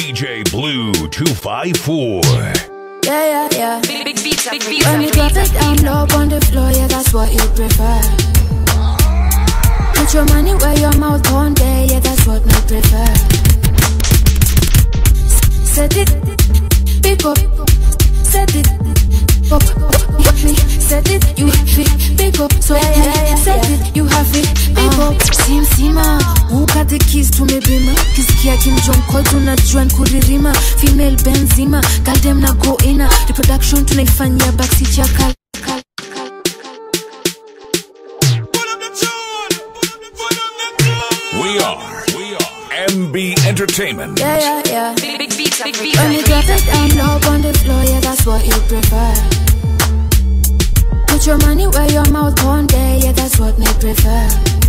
DJ Blue 254. Yeah, yeah, yeah. Big, big beats, big beats. When you drop it down low on the floor, yeah, that's what you prefer. Put your money where your mouth on there, yeah, that's what me prefer. S- Set it, pick up, set it, up, up, me, set it, you have it, pick up, so yeah, yeah, yeah, set it, you have it, pick up. Sim sima, who got the keys to me bima? Kisikia Kim Jong Call tunajua nkuririma, female benzima, goddamn na go ina, reproduction tunaifanyia backseat ya kal kal We are, we are MB Entertainment. Yeah, yeah, yeah. Big, big beats, big beats. When you drop it down low on the floor, yeah, that's what you prefer. Put your money where your mouth on there, yeah, that's what me prefer.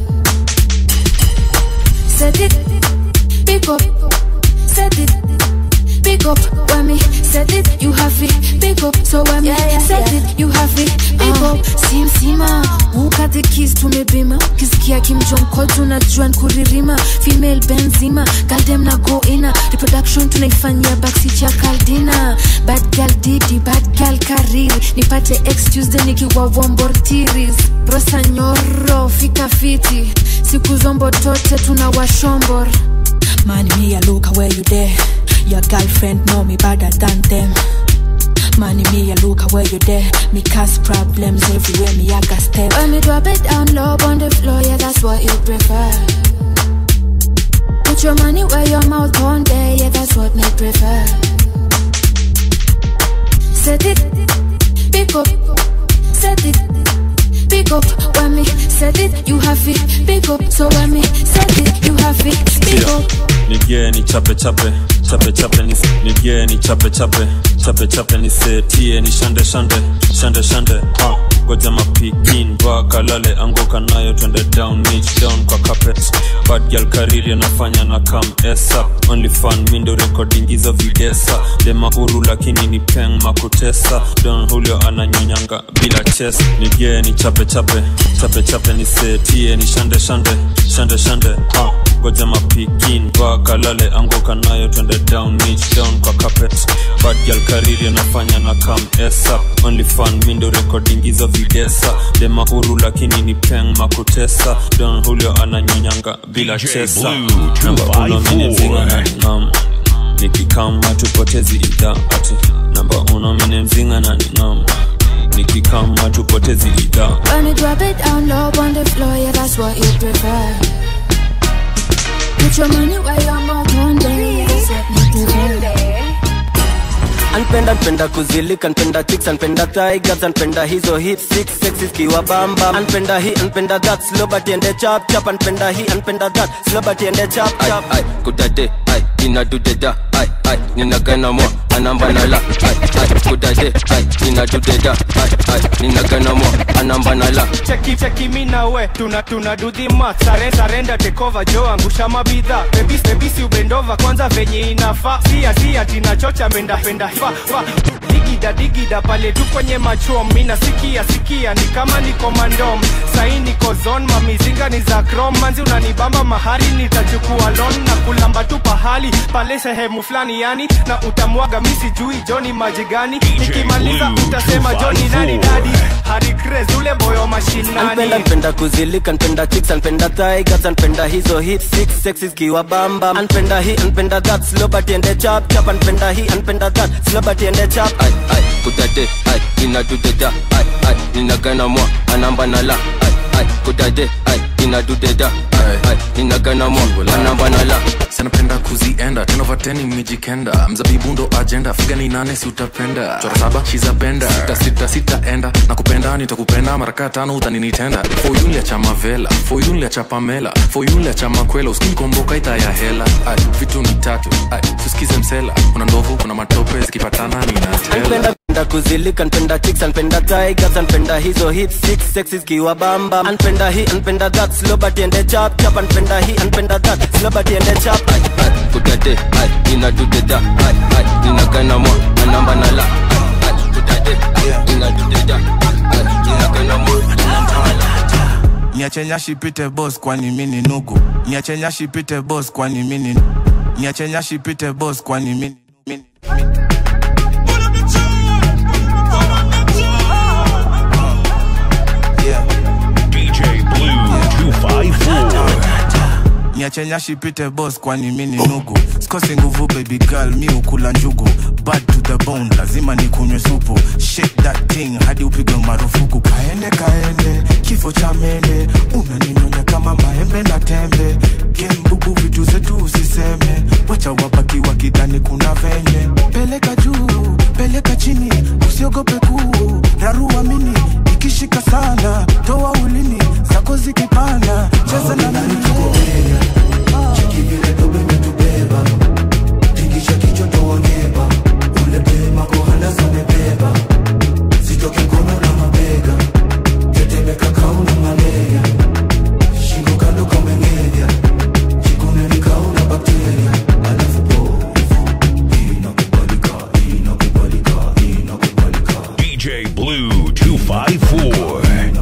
Set it, pick up, set it, pick up. When me set it, you have it, pick up. So when me set it, you have it, pick up. Sim sima, who got the keys to me bima? Kisikia Kim Jong Call tunajua nkuririma, female benzima, goddamn na go ina, reproduction tunaifanyia backseat ya kaldina. Bad girl didi, bad girl kariri, nipate ex Tuesday nikiwa wombortiris. Rosa nyoro, fika fiti, siku zombo tote tunawashombor. Man, me, I look where you there. Your girlfriend know me better than them. Man, me, I look where you there. Me cause problems everywhere, me I got step. When me drop it down low on the floor, yeah, that's what you prefer. Put your money where your mouth on there, yeah, that's what me prefer. Set it, pick up, set it, pick up. When me set it, you have it, pick up. So when me set it, you have it, pick up. nigie ni chape chape chape chape ni nigie ni chape chape chape chape ni setie ni shande shande shande shande ha goja mapikin vakalale anguka nayo twende down niche down kwa carpet bad girl kariri anafanya na kam esa only fun mindo recording hizo videsa dema huru lakini ni peng makutesa don julio ananyonyanga bila ches nigie ni chape chape chape chape ni setie ni shande shande shande shande ha goja mapikin vakalale anguka nayo twende down niche down kwa carpet bad girl kariri anafanya na kam esa only fun mindo recording hizo videsa dema huru lakini ni peng makutesa don julio ananyonyanga bila DJ chesa Blue namba uno 254. minezinga na ningam nikikama tupotezi idha ati namba uno mine mzinga na ningam nikikama tupotezi idha When you drop it down low on the floor, yeah, that's what you prefer. Put your money where your mouth on there, yeah, that's what me prefer. anpenda npenda kuzilika npenda chicks anpenda tigers anpenda hizo hip six sexy kiwa bamba anpenda hi anpenda that slow but ende chap chap anpenda hi anpenda that slow but ende chap ai chap ai kudade ai inadudeda ai ai ninagana mwa anambanala ai ai kudade ai inadudeda ai ai ninagana mwa anambanala cheki cheki mi na we tuna tuna do the math Sare, sarenda tekova jo angusha mabidha bebis bebisi ubendova kwanza venye inafaa sia sia tinachocha menda penda fa fa digida digida pale tu kwenye machom mina sikia sikia ni kama niko mandom sai niko zon mamizinga ni za krom manzi unanibamba mahari nitachukua lon na kulamba tu pahali pale sehemu fulani yani na utamwaga misi jui joni maji gani nikimaliza Blue utasema joni nani 254. dadi hari craze ule boyo mashinani anpenda npenda kuzilika npenda chicks anpenda tigers anpenda hizo hip six sexy kiwa bamba anpenda hi anpenda that slow but ende chap chap anpenda hi anpenda that slow but ende chap ai ai kudade ai inadudeda ai ai ninagana mwa anambanala ai ai kudade ai inadudeda ai ai ninagana mwa anambanala sanapenda kuzienda tenovateni mijikenda mzabibu ndo ajenda figa ni nane si utapenda chora saba shizapenda sita sita sitaenda na kupenda nitakupenda maraka tano utaninitenda foyunlia cha mavela foyunlia cha pamela foyunlia cha makwela uskinikomboka ita ya hela ai vitu ni tatu ai tusikize msela kuna ndovu kuna matope zikipatana ninatela anpenda npenda kuzilika npenda chicks anpenda tigers anpenda hizo hip six sexy kiwa bamba anpenda hi anpenda that slow but ende chap chap anpenda hi anpenda that slow but ende chap ai ai kudade ai inadudeda ai ai ninagana mwa anambanala ai ai kudade ai inadudeda ai ninagana mwa anambanala niache nyashi pite boss kwani mini nugu niache nyashi pite boss kwani mini niache nyashi pite boss kwani mini mini DJ Blue 254. niache nyashi pite boss kwani mini nugu sikosi nguvu baby girl mi ukula njugu bad to the bone lazima nikunywe supu shake that thing hadi upigwe marufuku kaende kaende kifo cha mende unaninyonya kama maembe na tembe gembubu vitu zetu usiseme wacha wabaki wakidhani kuna venye peleka juu peleka chini usiogope kuu raruamini ikishika sana toa ulimi zako zikipanda cheza na mimi DJ Blue 254.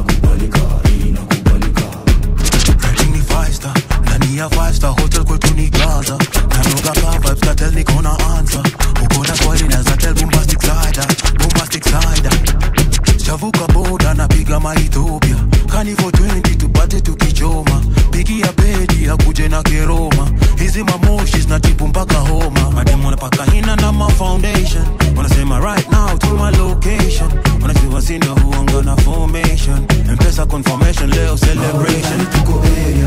ni five star ndani ya five star hotel kwetu ni gaza nanoga ka vibes katel niko na answer uko na swali na zatel bombastic side bombastic side shavuka boda napiga maethiopia kanivo 20 tupate tukichoma pigia bedi akuje na keroma hizi mamoshi zinatibu mpaka homa madem wanapaka hina na ma foundation wanasema right now to my location wanajua sina huanga na formation mpesa confirmation leo celebration tuko area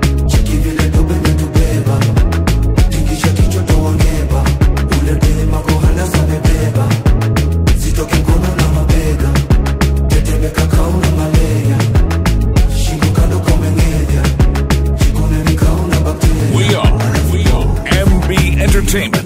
We are, we are MB Entertainment.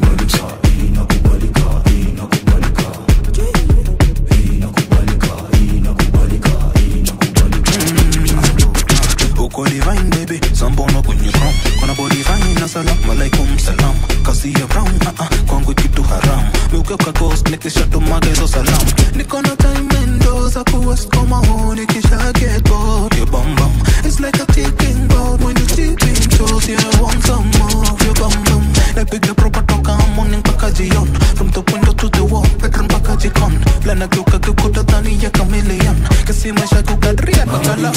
uko divine baby sambono kwenye crown kona body fine assalamu alaikum salam kasi ya brown ah ah kwangu kitu haram meuke kwa ghost nikisha tumaga hizo salamu niko na time endo za kuwest koma honi kisha get bored your bum bum it's like a ticking board when you tipping toes yeah I want some more of your bum bum napiga proper toka morning mpaka jion from the window to the wall bedroom mpaka jikon lana geuka geuka dhani ya chameleon kasi maisha kukadria mpaka la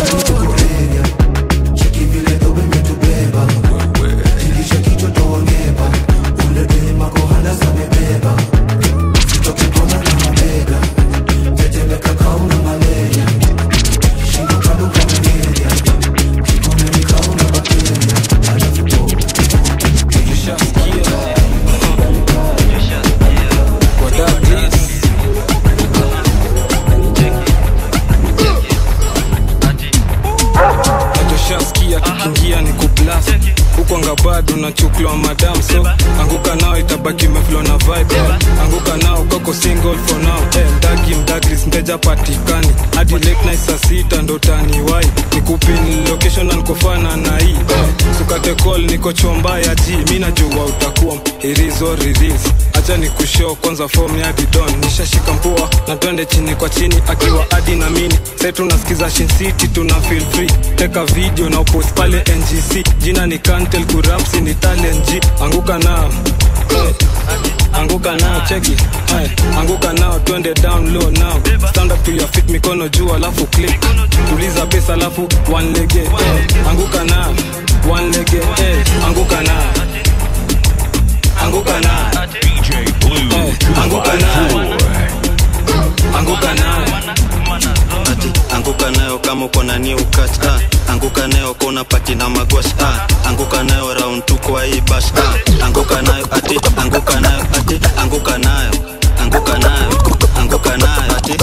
nachoshaskia kikiingia ni kublast huko anga bado nachuklwa madam so anguka nao itabaki meflo na vibe anguka nao kako single for now eh, mdagi mdagris mteja patikani hadi late night saa sita ndo taniwai nikupin location na nikofana na hii eh, sukate call niko chomba ya ji mi najua utakuwa irizo riris acha ni kushow kwanza form ya didon nishashika mpua na twende chini kwa chini akiwa adi na mini sai tunasikiza shin city tuna feel free teka video na upost pale ngc jina ni kantel kurapsi ni talent g anguka nao hey. anguka nao cheki hey. anguka nao twende down low now stand up to your feet mikono juu alafu click tuliza pesa alafu one lege hey. anguka nao one lege hey. anguka nao anguka nao DJ Blue Hey, anguka nao 254. anguka nao ati anguka nayo kama uko na new catch ah. anguka nayo kona pati na magwash ah. anguka nayo round tu kwa hii bash ah. anguka nayo ati anguka nayo ati anguka nayo anguka nayo anguka nayo ati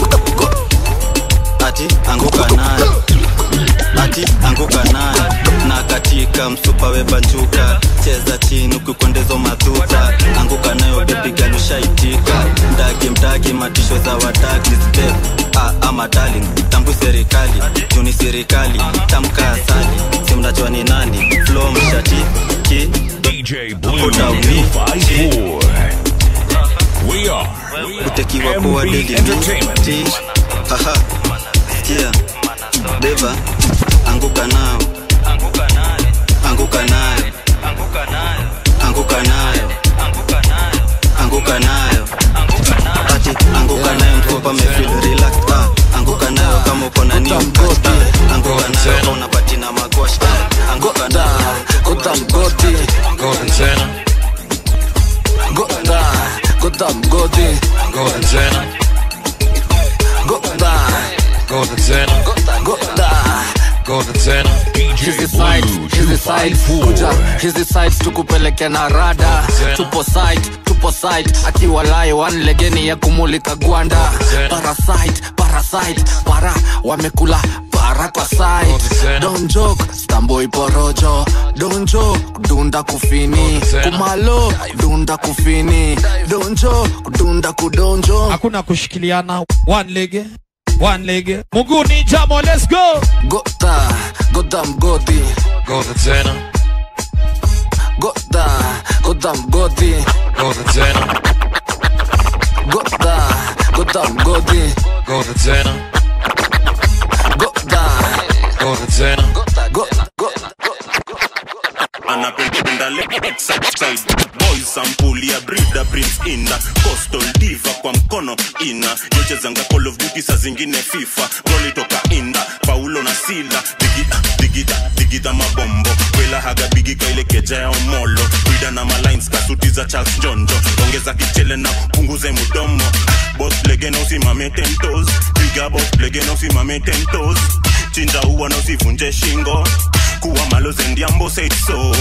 ati anguka nayo ati anguka nayo na katika msupa webanjuka cheza chini ukikwendezo madhuta anguka nayo bebigalushaitika mdagi mdagi matisho za wadagi step ah, ama darling tambu serikali juni serikali tamka asali simnajua ni nani flo mshati ki DJ Blue Utaumi. 254. We are, we utekiwa are kuwa MB deli Entertainment. ti haha sikia beba anguka nao anguka nayo anguka hapo amefeel relaxed ah. anguka nayo kama uko na new cut ah. anguka nayo kama unapati na magwash ah. anguka nayo Gota mgoti Gota tena Gota Gota mgoti Gota tena Gota Gota tena Gota Gota tena Hizi sides, hizi sides Kuja, hizi sides tukupeleke na rada Tupo site, tupo site Akiwa layo one legeni ya kumulika gwanda Parasite, parasite Para, wamekula para kwa side Don't joke, stamboi porojo Don't joke, dunda kufini Kumalo, dunda kufini Don't joke, dunda kudonjo hakuna kushikiliana one leg one leg muguni jamo let's go Gota, gota mgoti Gota tena Gota, gota mgoti Gota tena Gota, gota mgoti Gota tena Gota, gota tena Gota, gota anapenda side boy sampuli ya brida prince ina coastal diva kwa mkono ina yochezanga call of duty saa zingine fifa goli toka inda paulo na sila digida digida digida mabombo kwela haga bigi kaile keja ya omolo brida na malines kasuti za charles jonjo ongeza kichele na punguze mudomo bos lege na usimame tentos piga bos lege na usimame tentos chinja uwa na usivunje shingo kuwa maloze ndiambo said so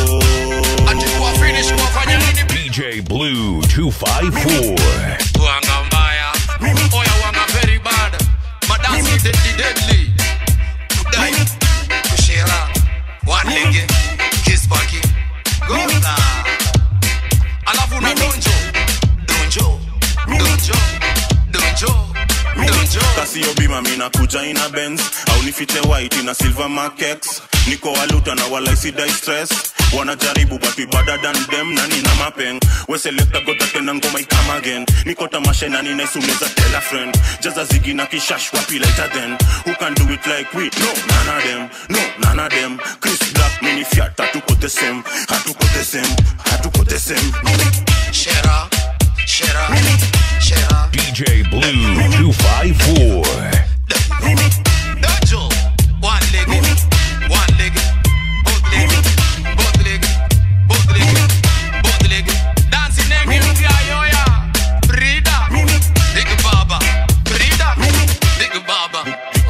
DJ Blue 254. Wanga mbaya Oya wanga very bad Madasi deadly deadly Kudai Kushera Wanlege Kispaki Gota Alafu na donjo Donjo Donjo Donjo Donjo kasio bima mina kuja ina benz au nifite white na silver makex niko waluta na walaisidai stress wanajaribu but we better than them na nina mapeng weselekta gota tena ngoma ikam again niko tamasha na ninaisumeza tell a friend jaza zigi na kishash wapi later then who can do it like we no none of them no none of them chris black mini fiat hatuko the same hatuko the same hatuko the same Shera Shera Shera DJ Blue 254. Donjo One leg One leg Both leg Both leg Both leg Both leg Dancing nengi rugia yoya Brida Big Baba Brida Big Baba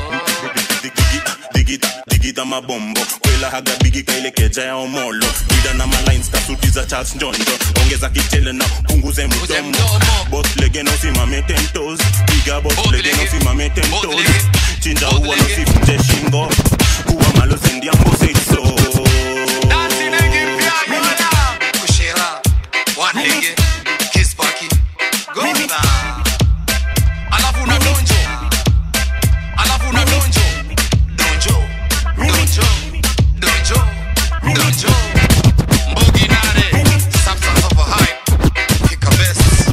digida digida mabombo kwela haga bigi kaile keja ya omolo bida na malines kasuti za charles njondo ongeza kichele na punguze mdomo bos lege na usimame tentos piga bos lege na usimame tentos chinja uwa na usivunje shingo kuwa malo sendiambo seiso Dancing nengi rugia yoya Kushera One leg Kiss Paki Gota Alafu na donjo Alafu na donjo Donjo Donjo Donjo Donjo Mbogi nare Substance of a hype Kick a best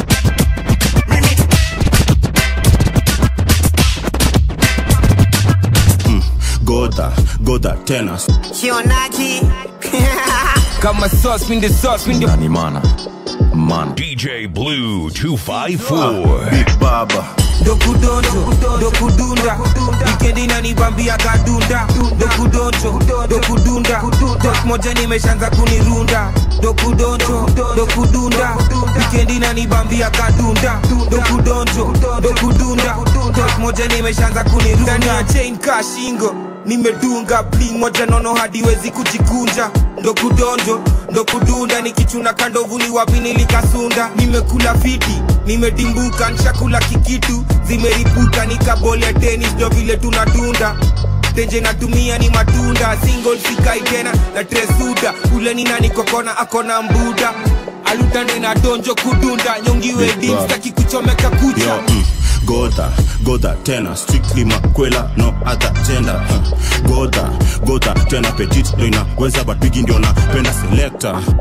goda goda tena Shionaji. kama sauce pinde sauce pinde Nani mana? Man. DJ Blue 254. big baba dokudonjo dokudunda wikendi nanibambia kadunda dokudonjo dokudunda tok moja nimeshanza kunirunda dokudonjo dokudunda wikendi nanibambia kadunda dokudonjo dokudunda tok moja nimeshanza kunirunda Ndani ya chain ka shingo nimedunga bling moja nono hadiwezi kujikunja ndo kudonjo ndo kudunda nikichuna kandovu ni wapi nilikasunda nimekula fiti nimedimbuka nshakula kikitu zimeripuka nikabole tenis ndo vile tunadunda tenje natumia ni matunda single sikai tena na tresuda ule ni nani kokona akona mbuda alutande na donjo kudunda nyongiwe dimstaki kuchomeka kucha Yo, mm, goda goda tena strictly makwela no other gender huh. goda goda tena petit ndo inaweza but bigi ndio napenda selector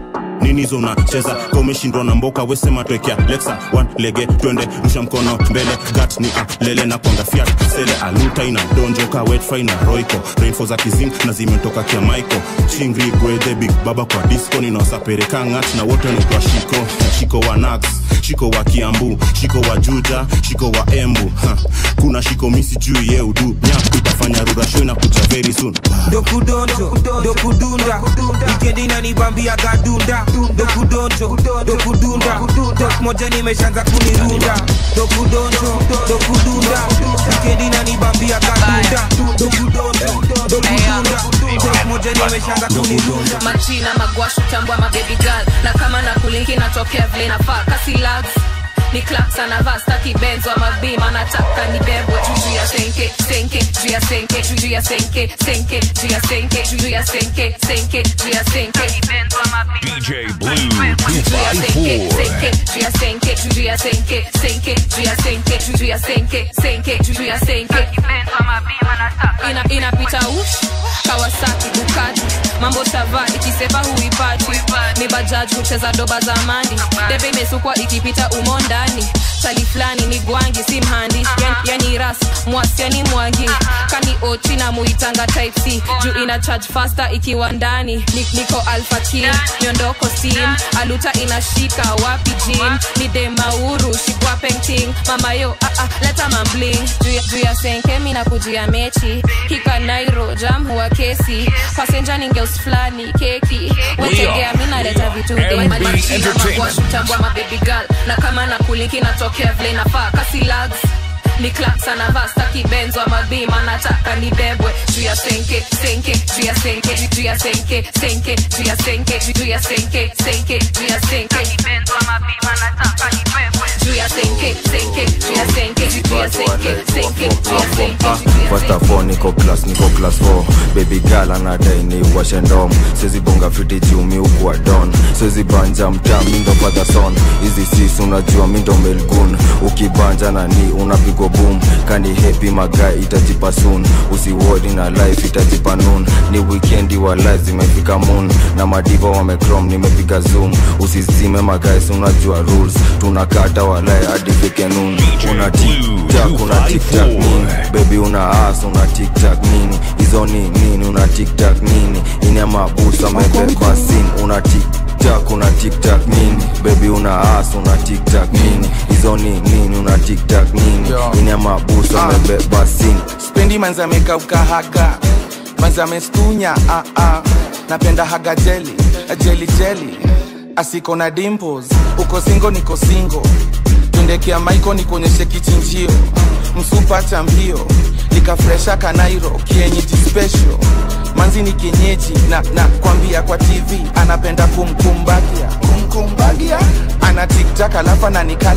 nini hizo unacheza ka umeshindwa na mboka wesema twekea lexa one lege twende rusha mkono mbele gat ni ah, lele na kwanga fiat sele aluta ina donjoka wetfry na roiko rainfo za kizing na zimetoka kia maiko chingri gwedhe big baba kwa disco ninawasapereka ngat na wote naitwa shiko shiko wa nax shiko wa kiambu shiko wa juja shiko wa embu ha. kuna shiko misi juu ye udu nyaku itafanya rurasho na kuja very soon dokudonjo dokudunda wikendi nanibambia gadunda dokudonjo dokudunda tok moja nimeshaanza kunirunda dokudonjo dokudunda wikendi nanibambia gadunda dokudonjo dokudunda tok moja nimeshaanza kunirunda machina magwashu tambwa mabebi girl na kama na kulinki natokea vile nafaa kasi lags ni claps anavaa staki benzo ama bima nataka nibebwe juu ya senke senke juu ya senke juu ya senke senke juu ya senke juu ya senke senke juu ya senke benzo ama DJ Blue 254. Ina- inapita ush kawasaki bukati mambo shava ikiseva huipati ni bajaji hucheza doba za mandi debe imesukwa ikipita umo ndani chali fulani ni gwangi si mhandi yani, yani ras mwasiani mwangi kani ochi na muitanga type c juu ina charge faster ikiwa ndani Ni- niko alpha team miondoko steam aluta inashika wapi jim ni demauru shikwa painting mama yo ah, ah, leta mambling juu ya- juu ya senke mina kujia mechi hika nairo jam huwa kesi pasenja ningeus fulani keki wetegea minaleta vitu MB Entertainment. tambwa mabebi girl na kama na kuliki natokea vile nafaa kasi lags ni claps anavaa staki benzo ama bima nataka nibebwe juu ya senke senke juu ya senke juu ya senke senke juu ya senke juu ya senke senke juu ya senke benzo ama bima nataka nibebwe juu ya senke senke juu ya senke juu ya senke senke juu ya senke First of all, niko class niko class 4 baby girl anadai ni washe ndom siwezi bonga fiti juu mi ukuwa don siwezi banja mtaa mi ndo father son hizi sis unajua mi ndo melgun ukibanja na ni unapigwa boom kani happy magai itajipa soon usiwodi na life itajipa noon ni weekendi wa life zimefika moon na madiva wamecrom nimepiga zoom usizime magais unajua rules tunakata walai hadi fike noon una tiktak una tiktak nini baby una as una tiktak nini hizo ni nini una tiktak nini ina mabusa amebeba sin una tiktak una tiktak nini baby una as una tiktak nini hizo ni nini una tiktak nini ina mabusa amebeba sin spendi manza amekauka haga manza amestunya ah, ah. napenda haga jeli jeli jeli asiko na dimples uko singo niko singo tundekea maiko nikuonyeshe kichinjio msupa cha mbio nikafresha kanairo kienyeji special manzi ni kienyeji na, na kwambia kwa tv anapenda kumkumbagia kumkumbagia ana tiktak alafu ananikali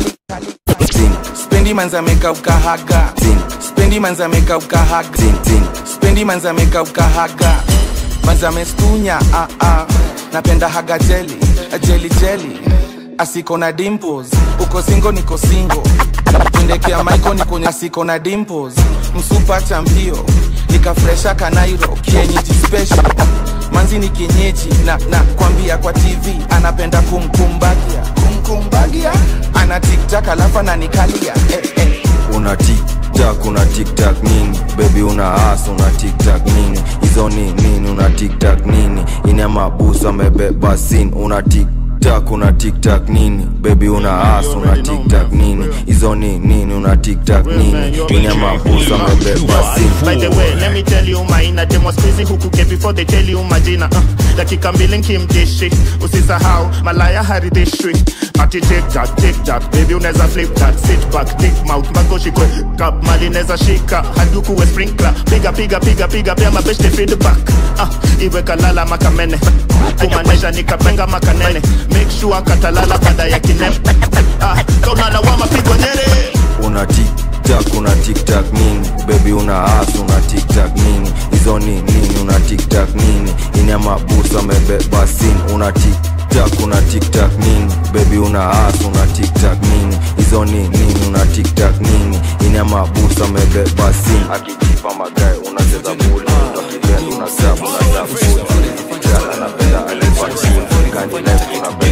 spendi manza amekauka haga spendi manza amekauka haga spendi manza amekauka haga manza amestunya ah, ah. napenda haga jeli jeli jeli asiko na dimples uko singo niko singo tundekea maiko nikonya asiko na dimples msupa cha mbio nikafresha kanairo kienyeji special manzi ni kienyeji na, na kwambia kwa tv anapenda kumkumbagia kumkumbagia ana tiktak alafu ananikalia eh, eh. una tiktak una tiktak nini bebi una as una tiktak nini hizo ni nini una tiktak nini ina mabusu amebeba sin una tiktak una tiktak nini bebi una as una tiktak nini hizo ni nini una tiktak nini ina mabusu amebeba sin By the way, let me tell you maina demo squeezy huku ke before they tell you majina uh, dakika mbili nkimdishi usisahau malaya haridhishwi ati take that take that baby unaweza flip that sit back dick mouth mpaka shikwe kap mali neza shika haduku we sprinkler piga piga piga piga pia mabeshte feedback uh, iwe kalala makamene kumaanisha nikapenga makanene make sure katalala baada ya kinem uh, kaunalawama pigwa nyere una tiktak una tiktak nini bebi una as una tiktak nini hizo ni nini una tiktak nini ina mabusu amebeba sin una tiktak una tiktak nini bebi una as una tiktak nini hizo ni nini una tiktak nini ina mabusu amebeba sin akijipa magae unacheza buli unapigani unasabu unasabu napenda alipa chini kani life unapenda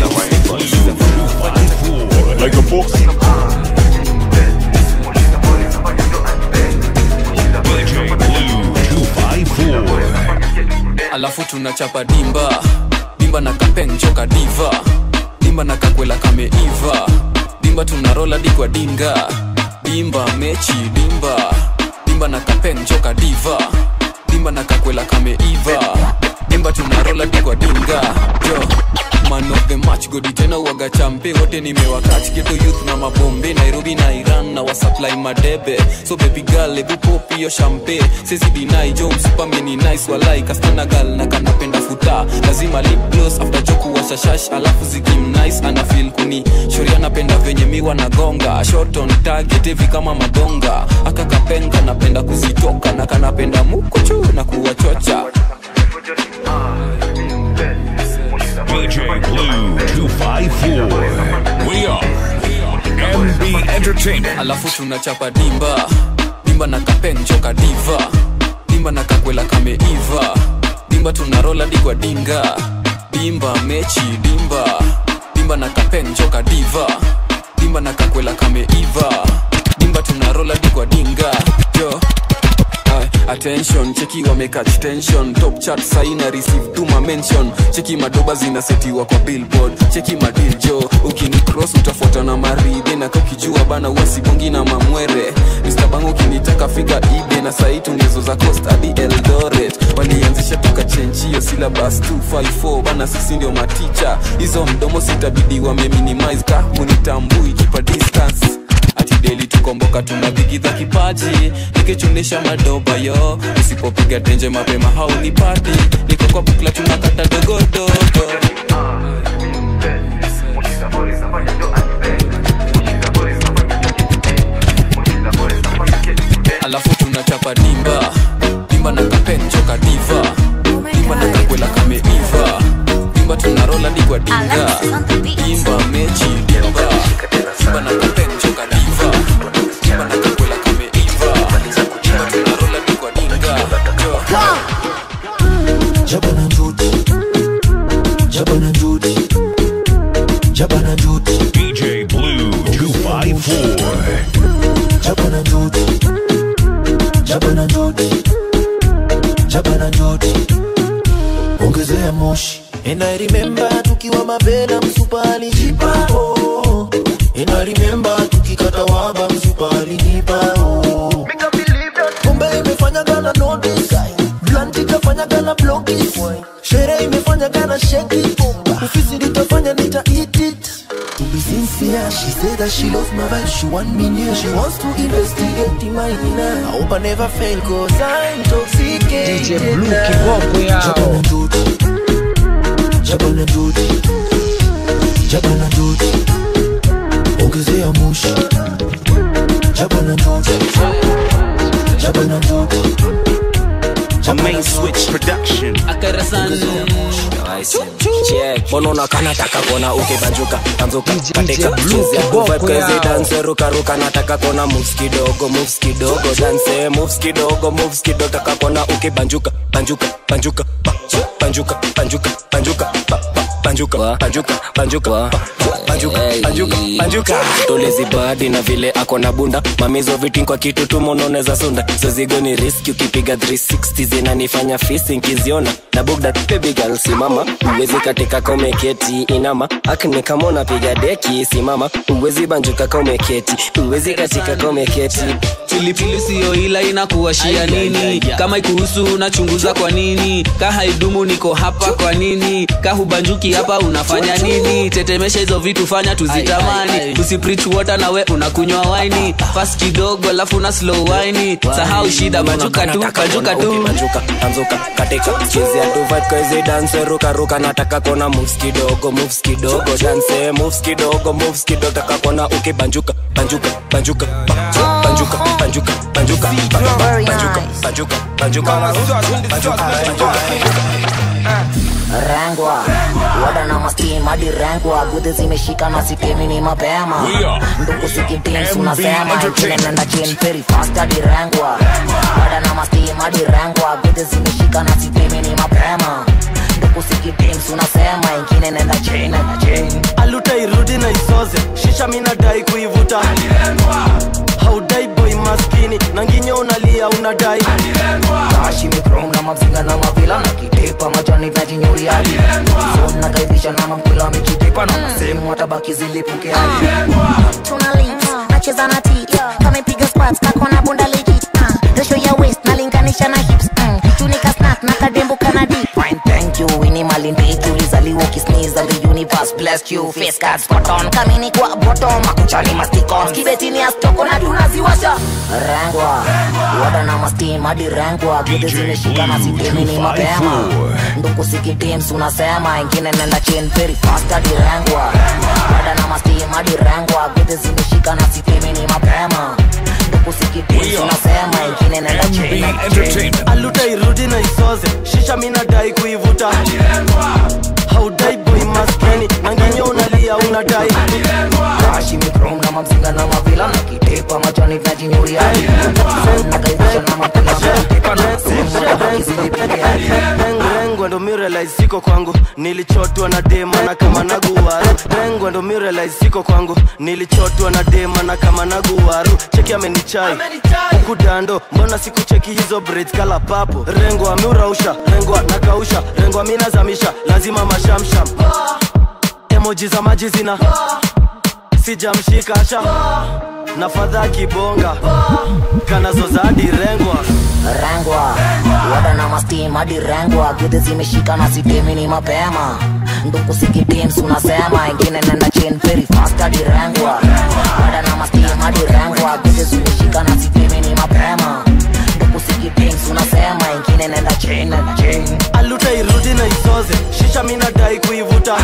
alafu tunachapa dimba dimba na kapeng joka diva dimba na kakwela kameiva dimba tunarola dikwa dinga dimba mechi dimba dimba na kapeng joka diva dimba na kakwela kameiva dimba tunarola dikwa dinga jo man of the match godi tena uaga champe wote nimewakach geto youth na mabombe nairobi na iran na wasupply madebe so baby girl ebu pop hiyo champe sisi dinai jo msupame ni nice walai kastana gal na kanapenda futa lazima lip gloss after joku washashash alafu zikim nice ana feel kuni shori anapenda venye miwa na gonga short on target hivi kama madonga akakapenga napenda kuzitoka na kanapenda mukuchu na kuwachocha DJ Blue 254. We are MB Entertainment. alafu tunachapa dimba dimba na kapeng joka diva dimba na kakwela kameiva dimba tunarola digwa dinga dimba mechi dimba dimba na kapeng joka diva dimba na kakwela kameiva dimba tunarola digwa dinga jo Ay, attention cheki wamekach tension top chat saina receive tuma mention cheki madoba zinasetiwa kwa billboard cheki madil jo ukini cross utafuata na maride na kakijua bana wasibongi na mamwere Mr. bango ukinitaka fika ibe na sai tungezo za coast hadi eldoret walianzisha tukachenjio syllabus 254 bana sisi ndio maticha hizo mdomo sitabidi wameminimize ka munitambui kipa distance ati deli tukomboka tunabigidha kipaji nikichunisha madoba yo usipopiga tenje mapema haunipati niko kwa bukla tunakata dogodogo alafu tunachapa dimba dimba na kapen choka diva dimba na kakwela kameiva dimba tunarola digwa dinga dimba mechi dimba dimba na kapen choka diva dimba na kakwela kameiva dimba tunarola digwa dinga jo Jabana Duty. Jabana Duty. Jabana Duty. DJ Blue 254. Jabana Duty. Jabana Duty. Jabana Duty. Ongezea moshi. And I remember tukiwa mabela msupa alijipa oh. And I remember tukikata waba msupa alinipa oh. Pombe imefanya gana notice Blunt ikafanya gana blockies Sherehe imefanya gana shake it Ufisi litafanya nita eat it To be sincere, she said that she loves my vibe She want me near, she wants to investigate the mine I hope I never fail cause I'm intoxicated DJ Blue kiboko yao. Jabana duty Jabana duty Jabana duty Ongezea moshi Jabana duty Jabana duty A main switch production bonona kanataka kona ukibanjuka tanzuka katika chezea vibe kazi dance ruka ruka nataka kona moves kidogo moves kidogo dance moves kidogo moves kidogo taka kona ukibanjuka banjuka banjuka ba- banjuka banjuka banjuka ba- ba- banjuka banjuka banjuka ba- banjuka banjuka banjuka tolezi badi na vile ako na bunda mamizo vitin kwa kitu tu mononeza sunda zozigo ni riski ukipiga 360 zinanifanya fisi nkiziona na bugda baby girl simama uwezi katika kaumeketi inama akni kama unapiga deki simama uwezi banjuka kaumeketi uwezi katika kaumeketi pilipili siyo ila inakuwashia nini kama ikuhusu unachunguza kwa nini ka haidumu niko hapa kwa nini ka hubanjuki hapa unafanya nini tetemesha hizo vitu fanya tuzitamani usiprich water nawe unakunywa waini fast kidogo alafu na slow waini sahau shida banjuka tu banjuka tu banjuka banjuka katika chezea tu vibe kazi dance ruka ruka nataka kona moves kidogo moves kidogo dance moves kidogo moves kidogo taka kona ukibanjuka banjuka banjuka ba- banjuka banjuka banjuka ba- ba- banjuka banjuka banjuka banjuka rengwa wada na mastim hadi rengwa gudhi zimeshika na sitemi ni mapema nduku sikitins unasema ingine nenda chin very fast hadi rengwa wada na mastim hadi rengwa gudhi zimeshika na sitemi ni mapema nduku sikitins unasema ingine nenda chin nenda chin aluta irudi na isoze shisha minadai kuivuta haudai boy maskini na nginyo unalia unadai kashi mikrom na mavzinga na mavila na kitepa nikitepa naona sehemu watabaki zilipuke hadi tuna lips nacheza na tit kamepiga squats kakona bunda legit uh, ratio ya waist nalinganisha na hips mm, tunika snack na kadembo kana dip Fine, thank you ini malindiki ulizaliwa ukisneeze and the universe blessed you face cards spot on kamini kwa bottom makuchani mastikon kibetini ya stoko na tunaziwasha rengwa wada na mastim hadi rengwa gede zimeshika na sitemini mapema nduku sikitims unasema ingine nenda chain very fast hadi rengwa wada na mastim hadi rengwa gede zimeshika na sitemini mapema nduku sikitims unasema ingine nenda chain aluta irudi na isoze shisha minadai kuivuta haudai boy maskeni nangenyo unalia unadai Kashi mikrom na mamzinga na mavila na kitepa machani tunajinyuria nakaivusha na mapila na kitepa na sehemu watabaki zilipuke hadi rengwa ndo mirelize siko kwangu nilichotwa na dema na kama naguwaru rengwa ndo mirelize siko kwangu nilichotwa na dema na kama naguwaru cheki amenichai huku dando mbona sikucheki hizo braids kala papo rengwa ameurausha rengwa nakausha rengwa minazamisha lazima mashamsham emoji za maji zina sijamshika sha na fadha kibonga kanazoza hadi rengwa rengwa wada na mastim hadi rengwa gudhi zimeshika na sitemini mapema nduku sikitims unasema ingine nenda chain very fast hadi rengwa wada na mastim hadi rengwa gudhi zimeshika na sitemini mapema nduku sikitims unasema ingine nenda chain nenda chain aluta irudi na isoze shisha minadai kuivuta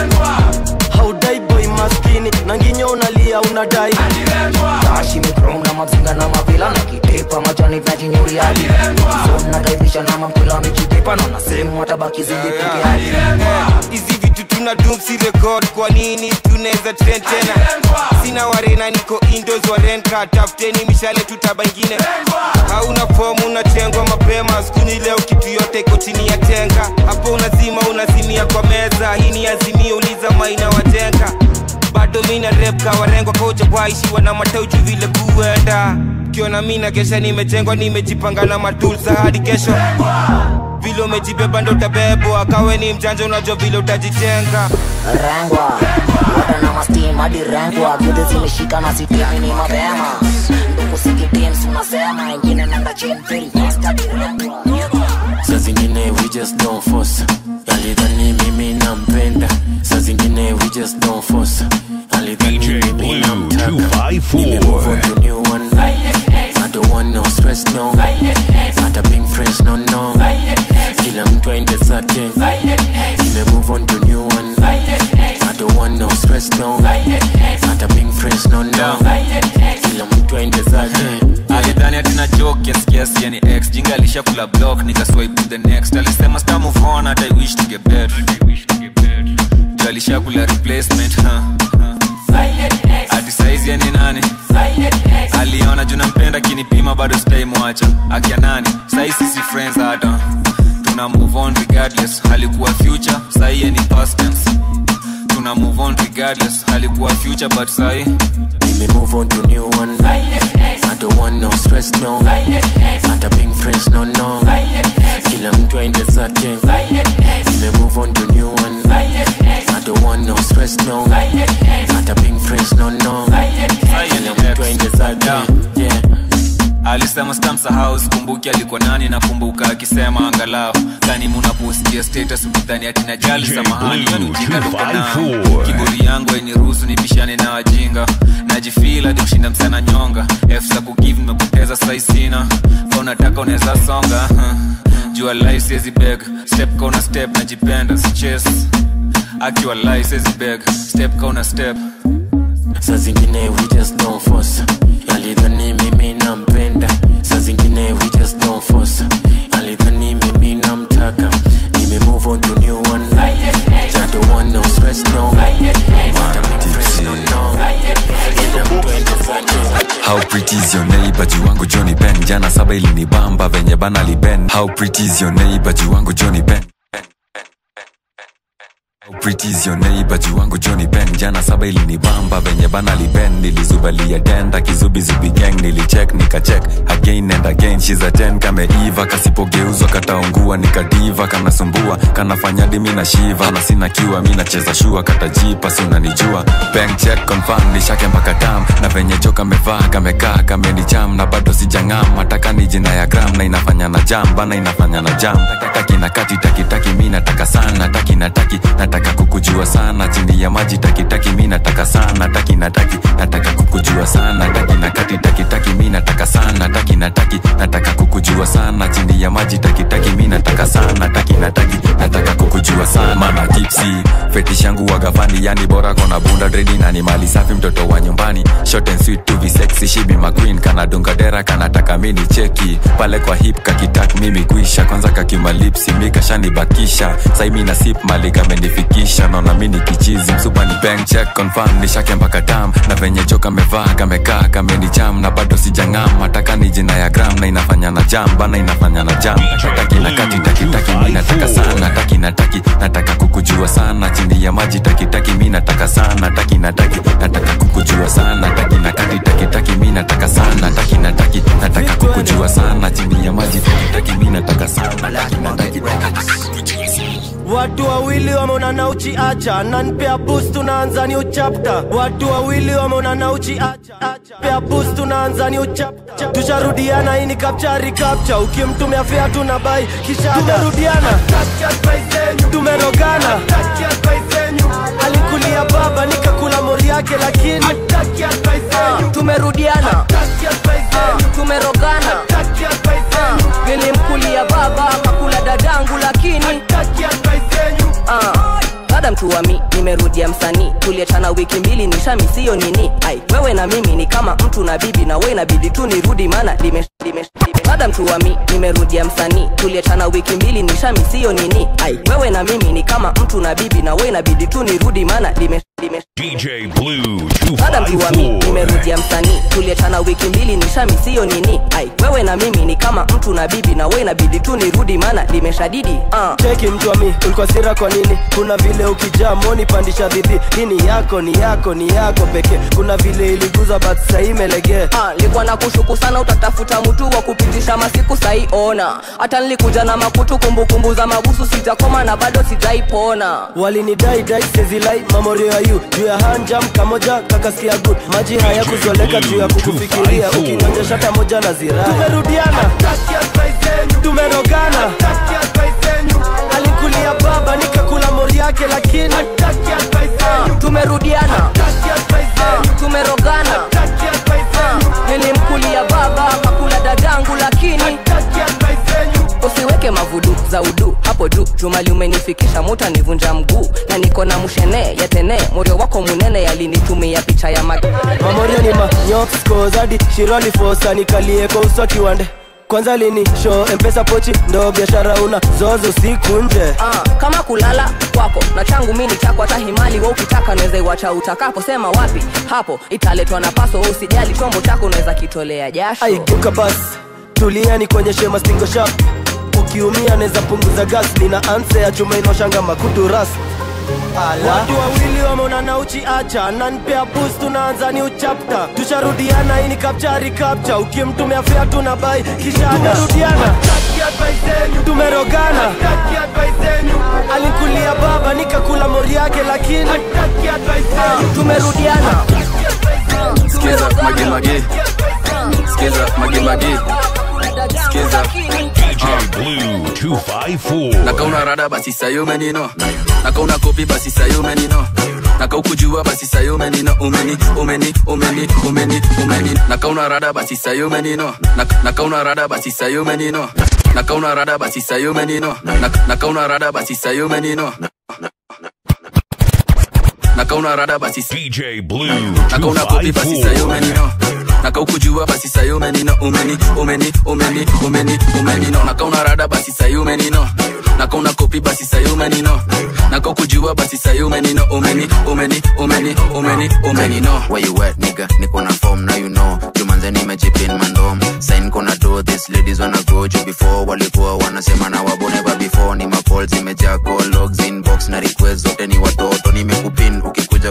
haudai boy maskini na nginyo unalia unadai kashi mikrom na mamzinga na mavila na kitepa machani tunajinyuria hadi nakaibisha na mampila mikitepa naona sehemu watabaki zilipuke hadi hizi vitu tuna dumsi record kwa nini tunaweza trend tena sina warena niko indos warenka tafuteni mishale tutaba ingine hauna fomu unatengwa mapema skuni leo kitu yote iko chini ya tenga hapo unazima unazimia kwa meza hii ni azimio uliza maina watenga bado mina rep kawarengwa koja kwaishiwa na matauju vile kuenda kiona mina kesha nimejengwa nimejipanga na matulsa hadi kesho vile umejibeba ndo utabebwa kawe ni mjanja unajua vile utajitenga rengwa wada na mastim hadi rengwa gudhi zimeshika na sitemini mapema nduku sikitims unasema ingine nenda chain very fast hadi rengwa saa zingine we just don't force alidhani mimi nampenda saa zingine we just don't force alidhani mimi namtaka nimemove on to new one I don't want no stress no hata being friends no no kila mtu aende zake nimemove on to new one I don't want no stress no hata being friends no no kila mtu aende zake alidhani atina joke yes yes yani ex jinga alishakula block nikaswipe to the next alisema star move on hata i wish to get better Juu alishakula replacement huh? ati saizi yani nani aliona juu nampenda kinipima bado sitaimwacha akia nani sai sisi friends hata tuna move on regardless alikuwa future sai ni past tense tuna move on regardless alikuwa future but sai me move on to new one I don't want no stress no hata being friends no no kila mtu aende zake me move on to new one I don't want no stress no hata being friends no no kila mtu aende zake yeah alisema stamsahau sikumbuki alikuwa nani nakumbuka akisema angalau kani munaposikia status ukidhani atina jali samahani hiyo ni ujinga ndokonao kiburi yangu ainiruhusu nipishane na wajinga najifil hadi kushinda msana nyonga f za kugive nimepoteza saisina ka unataka unaweza songa jua life siezi beg step ka una step najipenda siches akiwa life siezi beg step ka una step saa zingine we just don't force alidhani mimi nampenda saa zingine we just don't force alidhani mimi namtaka nime move on to new one I don't want no stress no Hata big friends no no Kila mtu aende zake. How pretty is your neighbor juu wangu Johnny Ben jana saba ilinibamba venye bana liben How pretty is your neighbor juu wangu Johnny Ben Pretty is your neighbor juu wangu Johnny Ben jana saba ilinibamba venye bana liben nilizubalia denda kizubizubi gang nilicheck nikacheck again and again she's a 10 kameiva kasipogeuzwa kataungua nikadiva kanasumbua kanafanya dimi na shiva na sina kiwa mi nacheza shua katajipa si unanijua bank check confirm nishake mpaka tam na venye jo kamevaa kamekaa kamenicham na bado sijang'am mataka ni jina ya gram na inafanya na jam bana inafanya na jam taki na kati taki taki mi nataka sana taki na taki nataka kukujua sana chini ya maji taki taki mi nataka sana taki na taki nataka kukujua sana taki na kati taki taki mi nataka sana taki na taki nataka kukujua sana chini ya maji taki taki mi nataka sana taki na taki nataka kukujua sana mana tipsi fetish yangu wagafani yani bora kona bunda dredi na ni mali safi mtoto wa nyumbani short and sweet to be sexy she be my queen kana dunga dera kanataka mini cheki pale kwa hip kakitak mimi kuisha kwanza kakimalipsi mi kashanibakisha sai mi na sip mali kamenifikisha naona mini kichizi msupa ni bank check confirm nishake mpaka tam na venye jo kamevaa kamekaa kamenicham na bado sijang'am mataka ni jina ya gram na inafanya na jam bana inafanya na jam taki na kati taki taki mi nataka sana taki na taki nataka kukujua sana chini ya maji taki taki mi nataka sana taki na taki nataka kukujua sana taki na kati taki taki mi nataka sana taki na taki nataka kukujua sana chini ya maji taki taki mi nataka sana taki na taki watu wawili wameonana uchiacha nanpea boost tunaanza new chapter watu wawili wameonana uchiacha pea boost tunaanza new chapter tusharudiana hii ni kapchari kapcha ukimtumia fea tuna bai kisha tumerudiana tumerogana alikulia baba nikakula mori yake lakini Ah, tumerudiana Ah, tumerogana Ah, nilimkulia baba kakula dadangu lakini Ah, dada mtuwami nimerudia msanii tuliachana wiki mbili nishami siyo nini ai wewe na mimi ni kama mtu na bibi na we inabidi tu nirudi maana lime, lime, lime. dada mtuwami nimerudia msanii tuliachana wiki mbili nishami siyo nini ai wewe na mimi ni kama mtu na bibi na we inabidi tu nirudi maana lime, lime, DJ Blue dada mtuwami 254. nimerudia msanii tuliachana wiki mbili nishami siyo nini ai wewe na mimi ni kama mtu na bibi na we inabidi tu nirudi maana limeshadidi uh. cheki mtu wa mi ulikuwa sira kwa nini kuna vile ukijaa moni pandisha dhidhi hii ni yako ni yako ni yako pekee kuna vile iliguza but sahii imelegea Ah, nilikuwa na kushuku sana utatafuta mtu wa kupitisha masiku sahi ona hata nilikuja na makutu kumbukumbu za mabusu sijakoma na bado sijaipona walinidai dai sezilai mamorio ya yu juu ya hanjam kamoja kakasikia good maji haya kuzoleka juu ya kukufikiria ukinyonja shata moja na ziraa tumerudiana tumerogana alikulia baba nikakula mori yake lakini Ah, tumerudiana Ah, tumerogana Ah, nilimkulia baba kakula dadangu lakini usiweke mavudu za udu hapo juu jumali umenifikisha muta nivunja mguu na niko na mshene yatene morio wako munene yalinitumia picha ya mag mamorio ni manyopskozadi shirali fosa nikalie kwa uso kiwande kwanza lini show mpesa pochi ndo biashara una zozo siku nje Ah, kama kulala kwako na changu mini chako hata himali wa ukitaka naweza iwacha utakapo sema wapi hapo italetwa na paso wewe usijali chombo chako unaweza kitolea jasho aigeuka basi tulia ni kuonyeshe mastingo shap ukiumia naweza punguza gas nina anse ya chuma inaoshanga makutu ras watu wawili wameonana uchiacha nanpea boost tunaanza new chapter tusharudiana hii ni kapchari kapcha ukimtumia fea tuna bai kisha tumerudiana tumerogana alikulia baba nikakula mori yake lakini tumerudiana Skiza mage mage Skiza mage mage Skiza DJ Blue 254. nakauna rada basi sayo menino nakauna kopi basi sayo menino nakaukujua basi sayo menino umeni umeni umeni umeni umeni nakauna rada basi sayo menino Nak- nakauna rada basi sayo menino nakauna rada basi sayo menino Nak- nakauna rada basi sayo menino nakauna rada basi DJ Blue nakauna kopi basi sayo menino nakaukujua basi sayo menino umeni umeni umeni umeni umenino nakauna rada basi sayo menino nakauna kopi basi sayo menino nakaukujua basi sayo menino umeni umeni umeni umeni umenino Where you at, nigga? Niko na form, now you know. Jumanze nimejipin mandom. Sign kona do, these ladies wanna go juu before. Walikuwa wanasema na wabo never before. Ni macall zimejaa call logs inbox na request zote ni watu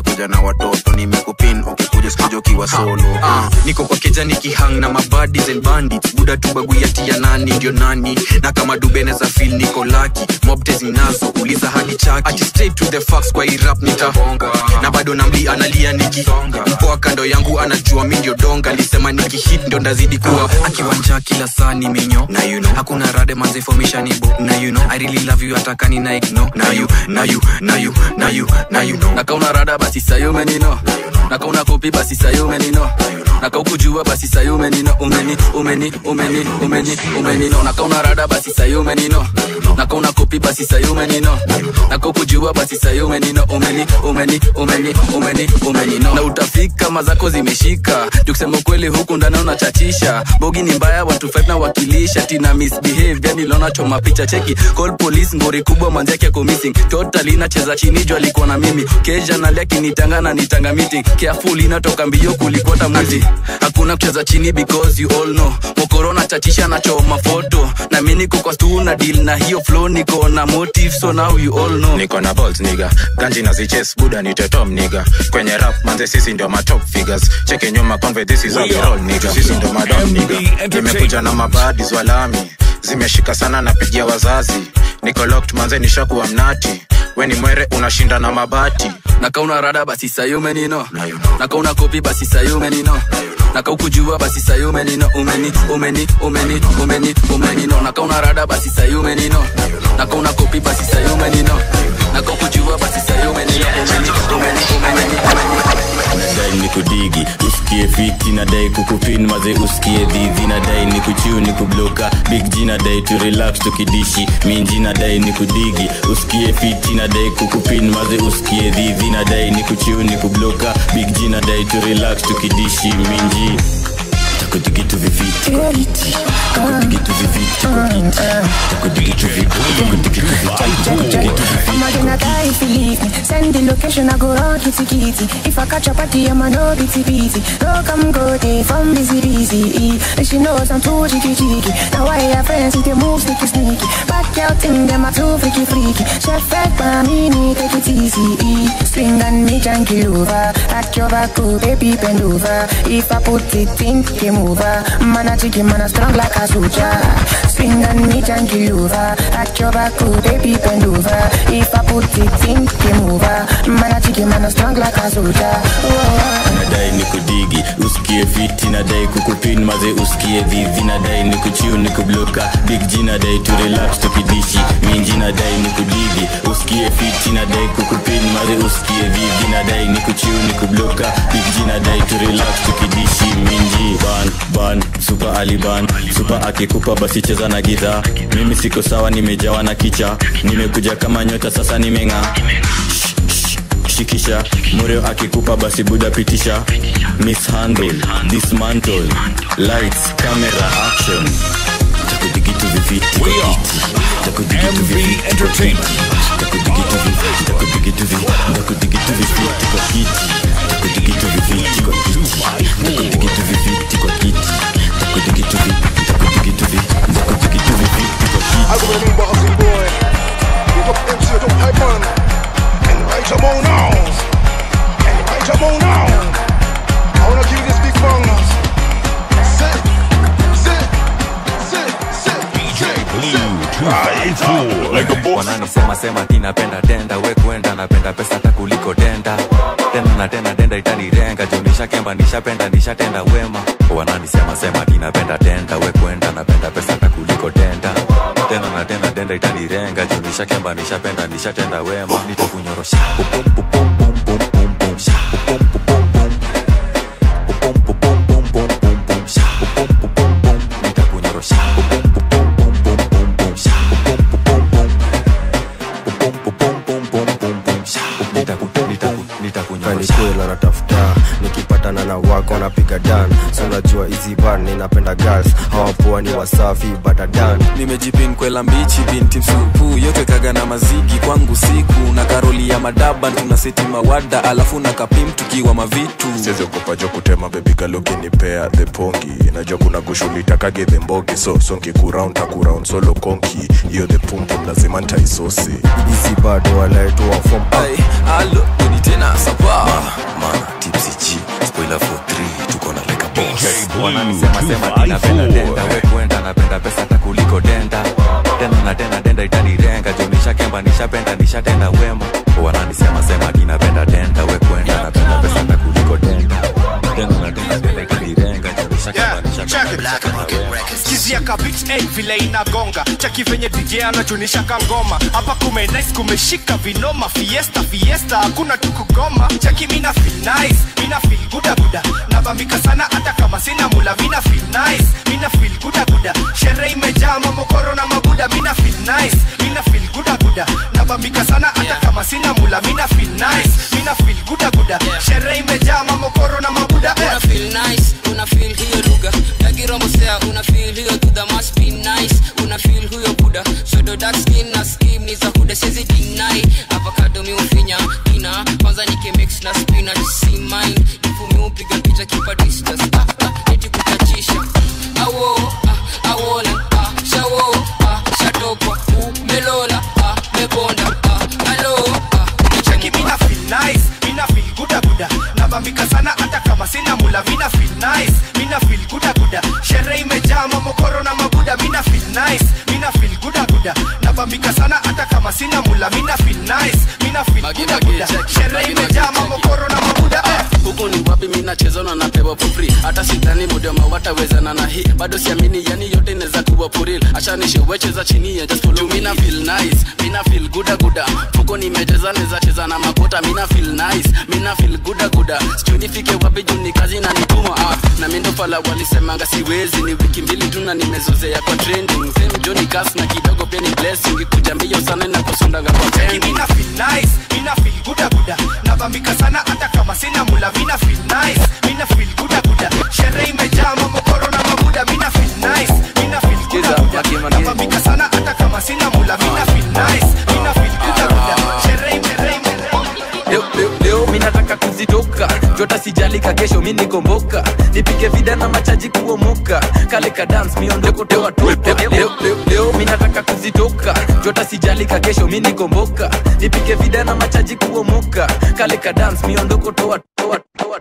sijakuja na watoto nimekupin ukikuja sikuja ukiwa solo Ah, niko kwa keja nikihang na mabadis and bandits buda tubaguyati ya nani ndio nani na kama dubeneza fil niko laki mobte zinazo uliza hadi chaki ati straight to the facts kwa irap nitahonga na bado namli analia nikisonga mpoa kando yangu anajua mi ndio donga lisema nikihit ndio ndazidi kuwa akiwanja kila saa ni minyo na you know hakuna rade manzefomishanibo na you know i really love you atakani na igno na you na you na you na you na you know nakauna rada basi sayumenino nakauna kopi basi sayumenino nakaukujua basi sayumenino umeni umeni umeni umeni umenino nakauna rada basi sayumenino nakauna kopi basi sayumenino nakaukujua basi sayumenino umeni umeni umeni umeni umenino na utafika mazako zimeshika jukusema ukweli huku ndani unachachisha bogi ni mbaya watu five na wakilisha tina misbehave yani lona choma picha cheki call police ngori kubwa manzake yako missing totally nacheza chini juu alikuwa na mimi keja nalia kinitanga na nitanga meeting careful inatoka mbio kulikwata mwizi hakuna kucheza chini because you all know mokorona chachisha nachoma foto na mi niko kwa stu na deal na hiyo flow niko na motive so now you all know niko na balls niga ganji na ziches buda ni tetom niga kwenye rap manze sisi ndio matop figures cheke nyuma conve this is how we roll niga sisi ndio madam niga nimekuja na mabadis walami zimeshika sana napigia wazazi niko locked manze nishakuwa mnati we ni mwere unashinda na mabati nakauna rada basi sayumenino nakauna kopi basi sayumenino nakaukujua basi sayumenino umeni umeni umeni umeni umenino nakauna rada basi sayumenino nakauna kopi basi sayumenino nakaukujua basi sayumenino umeni umeni umeni nadai ni kudigi usikie fiti nadai kukupin maze usikie dhidhi nadai ni kuchiu ni kubloka big g nadai tu relax tukidishi minji nadai ni kudigi usikie fiti nadai kukupin maze usikie dhidhi nadai ni kuchiu ni kubloka big g nadai tu relax tukidishi minji takudigitu viviti kwa kiti takudigitu viviti kwa kiti takudigitu viviti takudigitu viviti I'm not gonna die if you leave me. Send the location, I go run kitty kitty. If I catch a party, I'm a no bitty bitty. No come go day from busy busy. And she knows I'm too cheeky cheeky. Now I have friends with the move sneaky sneaky. Back out in them, I'm too freaky freaky. Chef back by me, me take it easy. Swing and me janky over. At your back, oh, baby bend over. If I put it in, game over. Man a chicken, man a strong like a soldier. Swing and me janky over. At your back, oh, baby bend over. If I put it in, game over. Man a chicken, man a strong like a soldier. Oh. nadai ni kudigi usikie fiti nadai kukupin maze usikie dhidhi nadai ni kuchiu ni kubloka big g nadai tu relax tukidishi minji nadai ni kudigi usikie fiti nadai kukupin maze usikie dhidhi nadai ni kuchiu ni kubloka big g nadai tu relax tukidishi minji ban ban supa aliban supa akikupa basi cheza na gidhaa mimi siko sawa nimejawa na kicha nimekuja kama nyota sasa nimeng'aa shikisha mureo akikupa basi buda pitisha mishandle dismantle lights camera action takudigitu viviti kwa kiti takudigitu viviti kwa kiti takudigitu viviti takudigitu viviti takudigitu viviti kwa kiti takudigitu viviti kwa kiti takudigitu viviti kwa kiti takudigitu viviti takudigitu viviti takudigitu viviti kwa kiti I go remember Austin boy. Big up MC, don't hype man. And right your mouth now. And right your mouth now. I wanna give you this big bang. Sit, sit, sit, sit. DJ Like a boss. wananisema sema ti napenda denda we kwenda napenda pesa hata kuliko denda tena na tena denda itanirenga juu nishakemba nishapenda nishatenda wema wananisema sema ti napenda denda we kwenda napenda pesa hata kuliko denda tena na tena denda itanirenga juu nishakemba nishapenda nishatenda wema nitakunyorosha Pum, pum, pum, pum, pum, pum, pum, sha. Pum, pum, pum, pum. Pum, pum, pum, pum, pum, pum, pum, sha. Pum, pum, pum, pum. Nitakunyorosha. Pum, pum, pum, pum, pum, pum, pum, sha. Pum, pum, pum, pum. Pum, pum, pum, pum, pum, pum, pum, sha. Nitaku- nitaku- nitakunyorosha. kanikwela natafuta nikipatana na wako napiga dan so najua hizi ban ninapenda girls hawapoa ni wasafi badadan nimejipin kwela mbichi binti msupu yote napendaga na mazigi kwangu siku na karoli ya madaba tunaseti mawada alafu na kapim tukiwa mavitu siziogopajo kutema bebigalokinimpea the pongi najua kuna gushulitakage the mbogi so sonki kuround takuround solo konki hiyo the pumpum lazima ntaisosi isi bado walaetoa fom alo uni tena sapa mana tipsy g spoiler for 3 tuko na like a boss wananisema sema tinapenda denda we kwenda napenda pesa hata kuliko denda tena na tena denda itanirenga jo nishakemba nishapenda nishatenda wema wananisema sema tinapenda denda we kwenda napenda pesa hata kuliko denda tena na tena denda itanirenga jo nishakemba nishapenda skizia kabit hey, vile inagonga chaki venye dj anachunisha kangoma hapa kume nice kumeshika vinoma fiesta fiesta hakuna tu kugoma chaki mina feel nice mina feel guda guda nabambika sana hata kama sina mula mina feel nice mina feel guda guda sherehe imejaa mamokoro na mabuda mina feel nice mina feel guda guda nabambika sana hata kama sina mula mina feel nice mina feel guda guda sherehe imejaa mamokoro na mabuda una feel nice una feel hiyo lugha yakiromosea una feel hiyo duda must be nice una feel huyo buda shodo dark skin na skim ni za huda sezi dinai avocado mi ufinya ina kwanza nikimix na spinach si mine ifumi upiga picha kipa distance ah, ah, eti kutachisha awo ah, awola ah, shawo ah, shatokwa umelola ah, mebonda ah, alo ah, cheki mina feel nice mina feel guda guda nabambika sana hata kama sina mula mina feel nice mina feel guda guda sherehe imejaa mamokoro na mabuda mina feel nice mina feel guda guda nabambika sana hata kama sina mula mina feel nice mina feel guda guda sherehe imejaa mamokoro na mabuda eh. huku ni wapi mi nacheza na napewa pupri hata sidhani mudema watawezana na hii bado siamini yani yote inaweza kuwa puril ashanishewecheza chini ya just follow me. mina feel nice mina feel guda guda huko nimecheza neza cheza na makota mina feel nice mina feel guda guda sijui nifike wapi juu ni kazi na nituma ah. na mindo fala walisemanga siwezi ni wiki mbili tu na nimezozea kwa trending same Johnny Cass na kidogo pia ni blessing kuja mbio sana na kusondaga kwa Cheki trending mina feel nice mina feel guda guda nabambika sana hata kama sina mula mina feel nice mina feel guda guda sherehe imejaa mamokoro na mabuda mina feel nice mina feel guda guda nabambika sana hata kama sina mula mina feel nice mina feel guda guda sherehe sherehe leo, leo, leo mi nataka kuzitoka jota sijalika kesho mi nikomboka nipike vida na machaji kuomoka kale ka dance miondoko toa toka leo, leo, leo mi nataka kuzitoka jota sijalika kesho mi nikomboka nipike vida na machaji kuomoka kale ka dance miondoko toa toa toa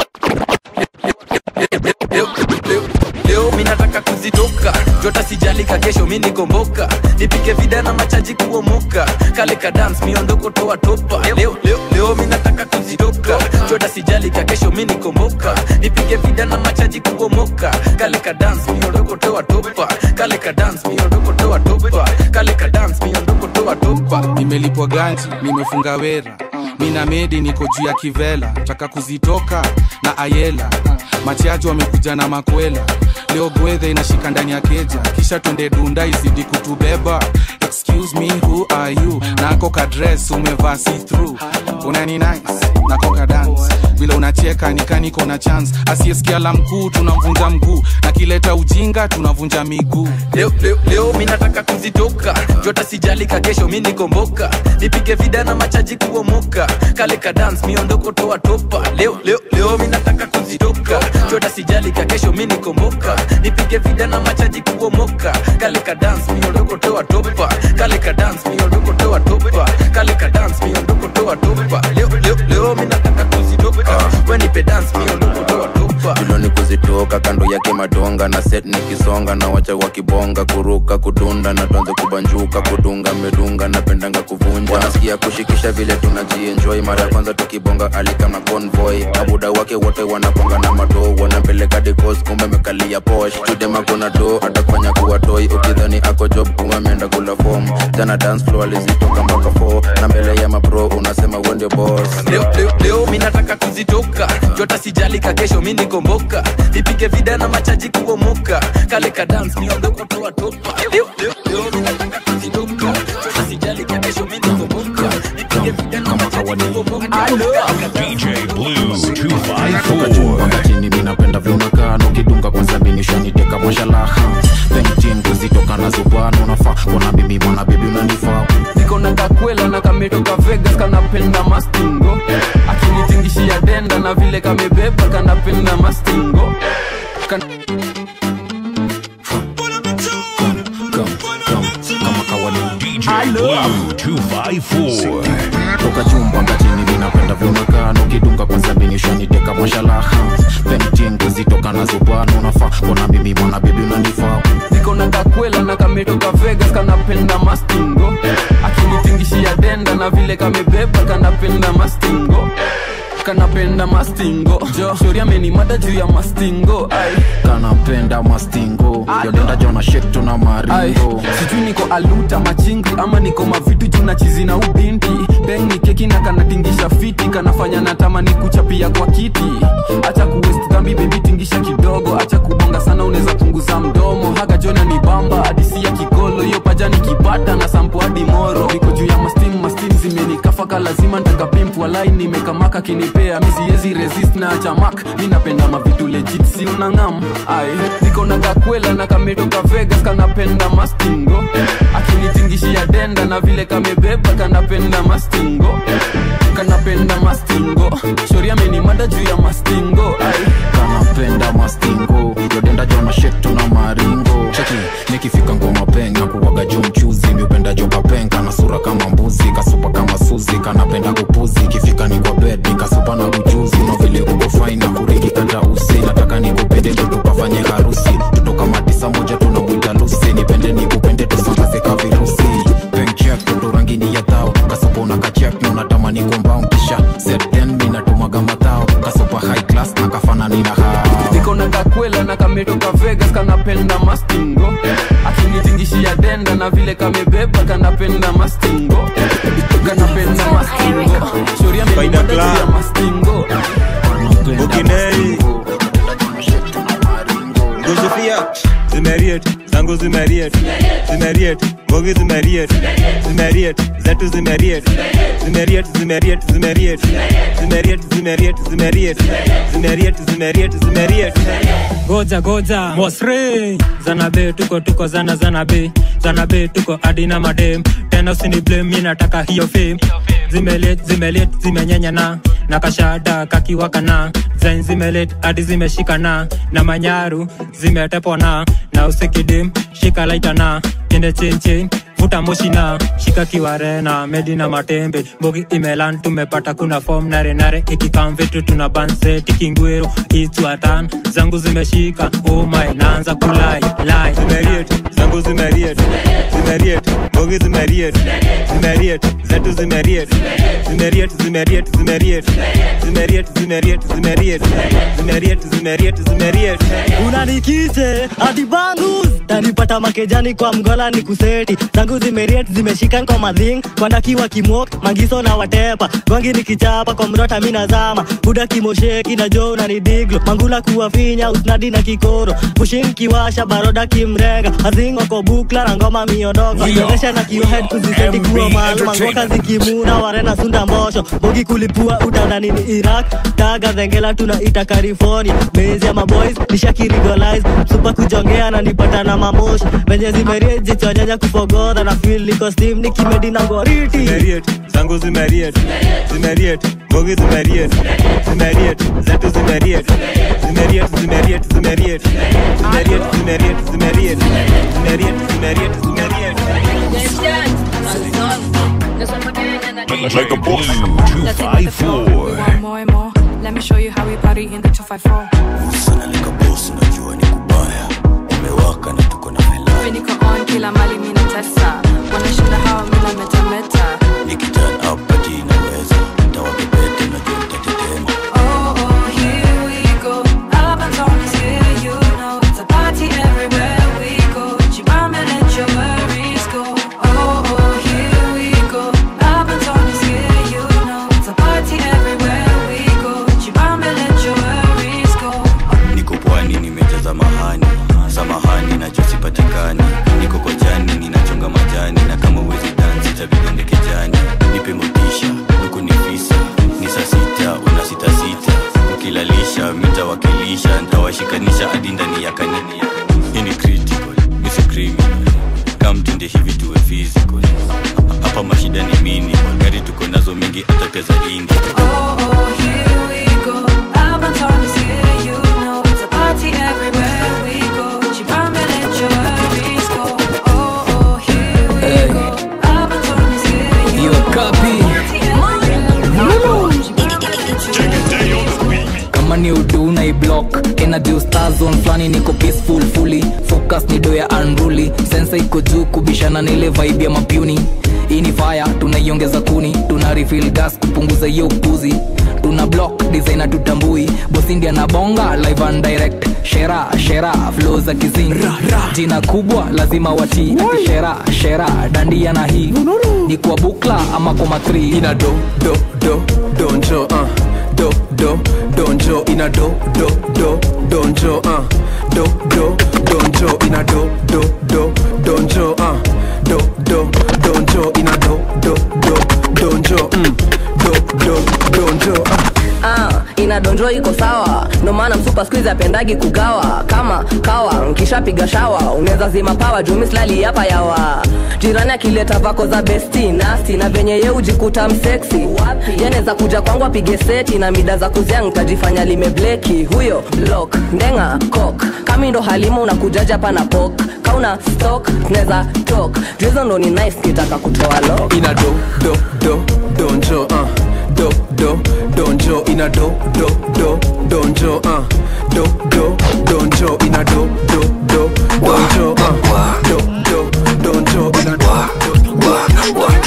leo, leo, leo mi nataka kuzitoka jota sijalika kesho mi nikomboka nipike vida na machaji kuomoka kale ka dance miondoko toa topa leo, leo, leo mi nataka kuzitoka jota sijalika kesho mi nikomboka nipike vida na machaji kuomoka kale ka dance miondoko toa topa kale ka dance miondoko toa topa kale ka dance miondoko toa topa nimelipwa ganji nimefunga wera mina medi niko juu ya kivela taka kuzitoka na ayela machaji wamekuja na makwela leo gwedhe inashika ndani ya keja kisha twende dunda izidi kutubeba excuse me who are you nako kadres umevaa see through unani nice nako ka dance vile unacheka nikaniko na chance asiyesikia la mkuu tunamvunja mguu na kileta ujinga tunavunja miguu leo, leo, leo mi nataka kuzitoka jota sijalika kesho mi nikomboka nipige vida na machaji kuomoka kale ka dance miondoko toa topa leo, leo, leo mi nataka kuzitoka jota sijalika kesho mi nikomboka nipige vida na machaji kuomoka kale ka dance miondoko toa topa kale ka dance miondoko toa topa kale ka dance miondoko toa topa leo, leo, leo mi nataka kuzitoka we nipe dance miondoko toa topa tuloni kuzitoka kando yake madonga na set nikisonga na wacha wakibonga kuruka kutunda na tuanze kubanjuka kudunga medunga napendanga kuvunja wanasikia kushikisha vile tunajienjoy mara ya kwanza tukibonga alikama convoy mabuda wake wote wanaponga na madoo wanapeleka dekos kumbe mekalia posh chudema kuna do atakufanya kuwa toy ukidhani ako job kumbe ameenda kula form jana dance floor alizitoka mpaka 4 na mbele ya mapro unasema wende boss leo, leo, leo mi nataka kuzitoka jota sijalika kesho mi nikomboka nipige vida na machaji kuomoka kale ka dance miondoko toa topa leo, leo, leo mi nataka kuzitoka jota sijalika kesho mi nikomboka nipige vida na machaji kuomoka DJ Blue 254. wakatini minapenda vyunakaa nukidunga kwa sabinishaniteka mwashalaha pentingu zitoka na zubano nafaa kona bibi mwana bibi unanifaa niko kakwela na kametoka vegas kanapenda mastingo akinitingishia denda na vile kamebeba kanapenda mastingo kan kama kawaida DJ Blue 254. toka chumba ngatini vinapenda vionekana ukidunga kwanza binishaniteka mashalaha pentingu zitoka nazo bwana unafaa kona mimi mwana bibi unanifaa niko na kakwela na kametoka vegas kanapenda mastingo akinitingishia denda na vile kamebeba kanapenda mastingo kanapenda mastingo jo shori amenimada juu ya mastingo ai kanapenda mastingo yodenda jona shetu na Ai, maringo sijui niko aluta machingi ama niko mavitu juu na chizi na ubinti beng ni keki na kanatingisha fiti kanafanya natamani kuchapia kwa kiti acha kuwest dhambi bebi tingisha kidogo acha kubonga sana unaweza punguza mdomo haga jona ni bamba hadisi ya kikolo hiyo pajani kipata na sampo hadi moro niko juu ya mastim mastim zimenikafaka lazima ntakapimpu walai nimekamaka kinipea misiezi resist na chamak mi napenda mavitu legit si unangam ai niko na kakwela na kametoka vegas kanapenda mastingo akinitingishia denda na vile kamebeba kanapenda mastingo kanapenda mastingo shori amenimada juu ya mastingo ai kanapenda mastingo yodenda jona shetu na maringo cheki nikifika ngoma penga kuwaga juu mchuzi miupenda joka penga na sura kama mbuzi kasupa kama suzi kanapenda kupuzi ikifika ni kwa bed nikasupa na ujuzi na vile uko faina kuriki kata usi nataka nikupende ndo tukafanye harusi tutoka matisa moja tunamwita lusi nipende nikupende tusambaze ka virusi penchek ndo rangini ya thao kasupa unakachek na unatamani kombao kisha seten minatumaga matao kasupa high class na kafanani na hao niko na kakwela na kametoka vegas kanapenda mastingo akinitingishia denda na vile kamebeba kanapenda mastingo kanapenda mastingo shori amenimada juu ya mastingo ukinei guzufia zimeriet zangu zimeriet zimeriet mbogi zimeriet zimeriet zetu zimeriet zimeriet zimeriet zimeriet zimeriet zimeriet zimeriet zimeriet zimeriet zimeriet goja goja mosre zanabe tuko tuko zana zanabe zanabe tuko adina madem tena usini blame mi nataka hiyo fame zimelet zimelet zimenyanyana na kashada kakiwakana zain zimelet hadi zimeshikana na manyaru zimetepona na usikidim shika laitana kende chenchen vuta moshina shika kiwarena medina matembe mbogi imelan tumepata kuna fom nare nare ikikam vitu tuna banse tikingwero itwatan zangu zimeshika oh my naanza kulai lai zimeriet zangu zimeriet zimeriet mbogi zimeriet zimeriet zetu zimeriet zimeriet zimeriet zimeriet zimeriet zimeriet zimeriet zimeriet zimeriet zimeriet unanikite hadi bangus tanipata makejani kwa mgola ni kuseti zangu zimeriet zimeshika kwa madhing kwandakiwa kimok mangiso na watepa gwangi nikichapa kwa mrota mina zama buda kimosheki na jo unanidiglo mangula kuwafinya usnadi na kikoro pushin kiwasha baroda kimrenga hazing wako bukla na ngoma miondoka We are ozesha na kiwahed kuziseti kuwa MB mal mangoka Entertainment. zikimuna warena sunda mbosho bogi kulipua utadhani ni iraq taga zengela tunaita california mezi ya maboys nishakirigolize supa kujongea na nipata na mamoshi venye zimerie jichonyanya kufogodha na fil niko stim nikimedi na goriti zimeriet zangu zimeriet zimeriet mbogi zimeriet zimeriet zetu zimeriet zimeriet zimeriet zimeriet zimeriet zimeriet zimeriet zimeriet zimeriet zimeriet Like a blue 254. more and more. Let me show you how we party in the 254. Mimi niko on kila mali mimi natesa. Wanashinda hawa mimi nametameta. Oh, oh, here we go. Up and down is here, you know. It's a party everywhere we go. Chibame, let your worries go. Oh, oh, here we go. Up and down is here, you know. It's a party everywhere we go. Chibame, let your worries go. niko pwani nimejaza mahani samahani najosipatikani niko kojani ninachonga majani na kama uwezi dansi tabidi hapa mashida ni mini magari tuko nazo mingi hata pesa ingi kama ni udu na iblock energy star zone flani niko peaceful fully focus ni do ya unruly sensa iko juu kubishana na ile vibe ya mapuni hii ni fire tunaiongeza kuni tuna refill gas kupunguza hiyo upuzi tuna block designer tutambui bosindia na bonga live and direct shera shera flow za kizing jina kubwa lazima watii ati shera shera dandia na hii ni kwa bukla ama kwa matri ina do do do donjo uh. do do donjo ina do do do donjo uh. do do donjo ina do do do donjo uh. do do donjo ina do do do donjo mm. do do donjo uh. ah, inadonjo iko sawa ndo maana msupa skuizi apendagi kugawa kama kawa nkishapiga shawa unaweza zima pawa jumislali hapa yawa jirani akileta vako za besti nasti na venye ye ujikuta mseksi yanaweza kuja kwangu apige seti na mida za kuzia ntajifanya limebleki huyo lok ndenga kok kami ndo halima unakujaja hapa na pok kauna stok tunaweza tok juizo ndo ni nice kitaka kutoa lo ina do do do donjo uh. do do donjo ina do do do donjo uh. do do donjo ina do do do donjo uh. do do donjo ina do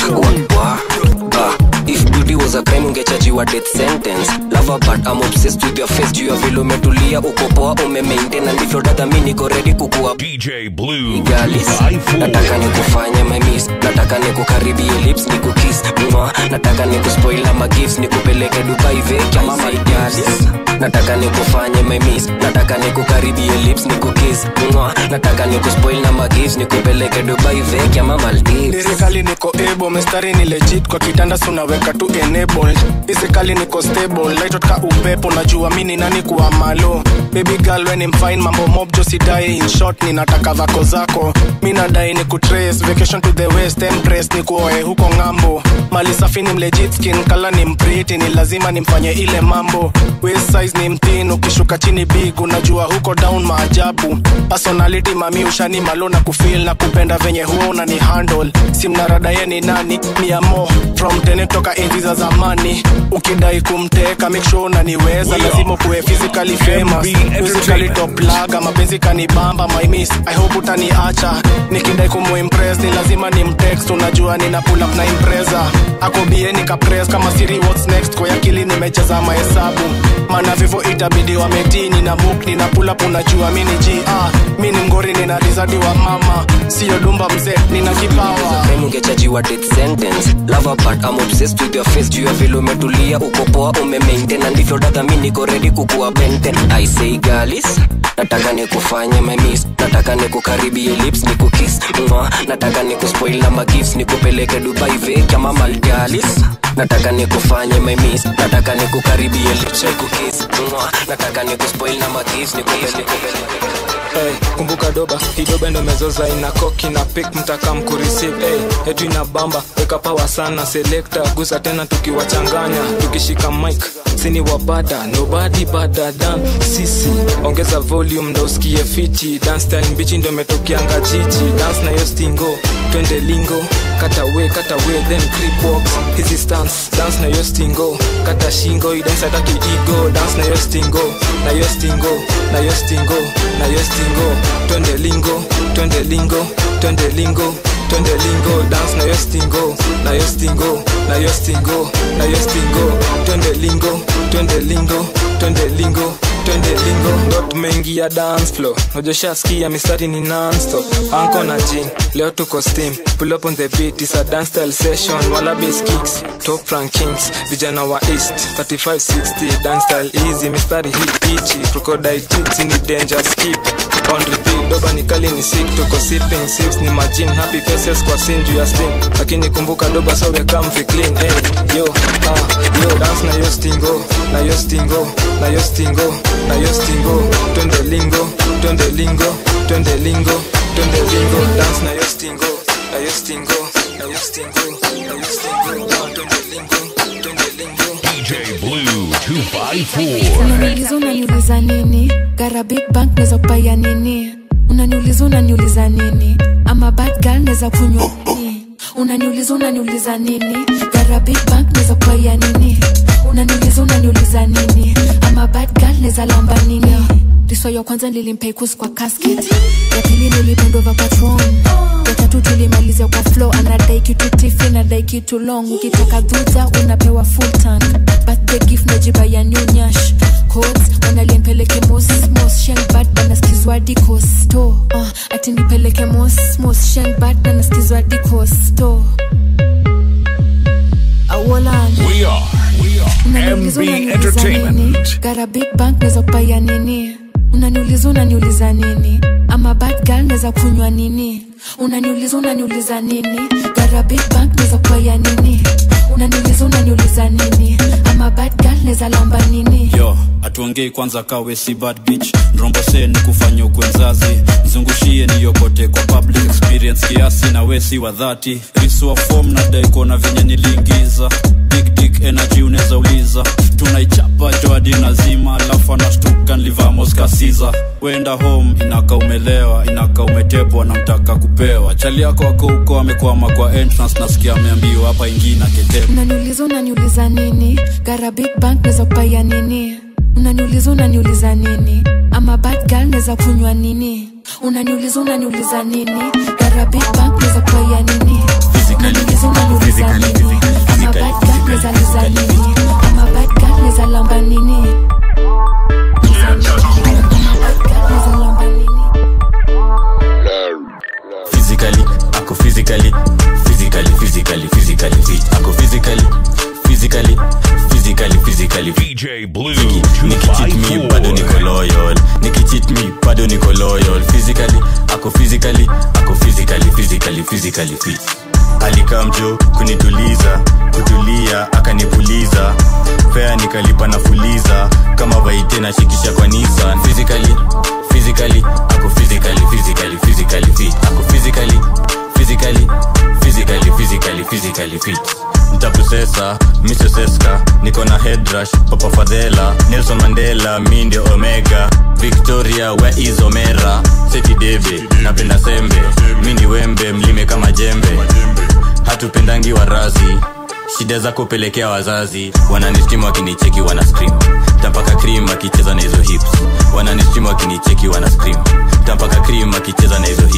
if beauty was a crime ungechajiwa death sentence lava but I'm obsessed with your face juu ya vile umetulia uko poa umemaintain na ndivyo dada mi niko ready kukua DJ Blue Galis, nataka nikufanye my miss nataka nikukaribie lips nikukiss mwa nataka nikuspoil ama gifts nikupeleke dubai vekya mama galis nataka nikufanye my miss nataka nikukaribie lips nikukiss mwa nataka nikuspoil na magifts nikupeleke dubai vekya mama Maldives lirikali niko able mistari ni legit kwa kitanda sunaweka tu enabled physically niko stable lightot ka upepo najua mini nani kuwa malo baby girl when I'm fine mambo mob jo sidai in short ninataka vako zako mi nadai ni kutrace vacation to the west empress ni kuoe huko ng'ambo mali safi ni mlegit skin kala ni mpriti ni lazima nimfanye ile mambo waist size ni mtin ukishuka chini big unajua huko down maajabu personality mami ushani malo na kufil na kupenda venye huo unani handle simnarada ye ni nani ni amo from tene toka enzi za zamani ukidai kumteka make sure unaniweza lazima kuwe physically famous physically top laga mapenzi kanibamba my miss i hope utaniacha nikidai kumuimpress ni lazima ni mtext unajua nina pull up na impreza akobie nikapress kama siri what's next kwa akili nimecheza mahesabu maana vivo itabidi wametini na book nina pull up unajua mini g ah, mi ni mgori nina rizadi wa mama siyo dumba mzee nina kipawa Crime ungechajiwa death sentence lava but I'm obsessed with your face juu ya vile umetulia uko poa umemaintain na ndivyo dada mi niko ready kukuwa benten I say galis nataka nikufanye my miss nataka nikukaribie lips nikukiss mwa nataka nikuspoil na magifts nikupeleke dubai vekya mama galis nataka nikufanye my miss nataka nikukaribie lips nikukiss mwa nataka nikuspoil na magifts nikupeleke Hey, kumbuka doba hidoba ndo mezoza ina koki na pik mtaka mkureceive hey, yetu ina bamba weka pawa sana selekta gusa tena tukiwachanganya tukishika mic sini wabada nobody bada dan sisi ongeza volume ndo usikie fiti dance style mbichi ndo metokianga jiji dance na yo stingo twende lingo kata we kata we then creep walks hizi stance dance na yo stingo kata shingo idance ataki ego dance na yo stingo na yo stingo na yo stingo na yo stingo twende lingo twende lingo twende lingo twende lingo dance na yo stingo na yo stingo na yo stingo na yo stingo twende lingo twende lingo twende lingo twende lingo ndo tumeingia dance floor najoshaskia mistari ni nonstop anko na jin leo tuko steam pull up on the beat is a dance style session wala bass kicks top rankings vijana wa east 3560 dance style easy mistari hit pichi crocodile tits ni danger skip on repeat doba ni kali ni sick tuko sipping sips ni majin happy faces kwa sin juu ya steam lakini kumbuka doba so we come fi clean hey yo ah yo dance na yo stingo na yo stingo na yo stingo na yo stingo twende lingo twende lingo twende lingo twende lingo dance na yo stingo na yo stingo na use tingo na use tingo Ah, twende lingo twende lingo DJ Blue 254. unaniuliza unaniuliza nini gara big bank neza kupaya nini unaniuliza unaniuliza nini ama bad girl neza kunywa nini unaniuliza unaniuliza nini gara big bank neza kupaya nini unaniuliza unaniuliza nini ama bad girl neza lamba nini riso ya kwanza nilimpeikus kwa casket ya pili nilipendova patron ya tatu tulimalizia kwa flow anadai kitu tifi nadai kitu long ukitaka dhudha unapewa full tank birthday gift najiba ya new nyash codes wanaliempeleke mos mos shenbad banaskizwa dikosto uh, ati nipeleke mos mos shenbad banaskizwa dikosto awolan We are, we are unaniuliza MB unaniuliza nini Entertainment. gara big bank neza kupaya nini unaniuliza unaniuliza nini ama bad girl neza kunywa nini unaniuliza unaniuliza nini gara big bank neza kupaya nini unaniuliza unaniuliza nini ama bad girl neza lamba nini yo atuongei kwanza kawe si bad bitch nrombose ni kufanya ukwe mzazi mzungushie niyokote kwa public experience kiasi na we si wa dhati risua fom na daikona venye niliingiza big dick energy unaweza uliza tunaichapa joadi nazima alafu anashtuka nlivamos kasiza wenda home inaka umelewa inaka umetepwa na mtaka kupewa chali yako wako huko amekwama kwa entrance nasikia ameambiwa hapa ingine aketepa unaniuliza unaniuliza nini gara big bank neza kupaya nini unaniuliza unaniuliza nini ama bad girl neza kunywa nini unaniuliza unaniuliza nini gara big bank neza kupaya nini unaniuliza unaniuliza nini ama bad girl neza liza nini ama bad girl neza lamba nini Neza lamba nini physically ako physically physically physically physically fit ako physically physically physically physically DJ Blue nikichit me bado niko loyal nikichit me bado niko loyal physically ako physically ako physically physically physically fit alikamjo kunituliza kutulia akanipuliza fea nikalipa na fuliza kama vaite na shikisha kwa nisan physically physically ako physically physically physically fit ako physically physically physically physically physically fit ntakusesa misoseska niko na headrush papa fadhela nelson mandela mi ndio omega victoria we is omera seti deve napenda sembe mi ni wembe mlime kama jembe hatupendangi warazi shida zako pelekea wazazi wananistim wakinicheki wana scream tampaka cream akicheza na hizo hips wananistim wakinicheki wana scream tampaka cream akicheza na hizo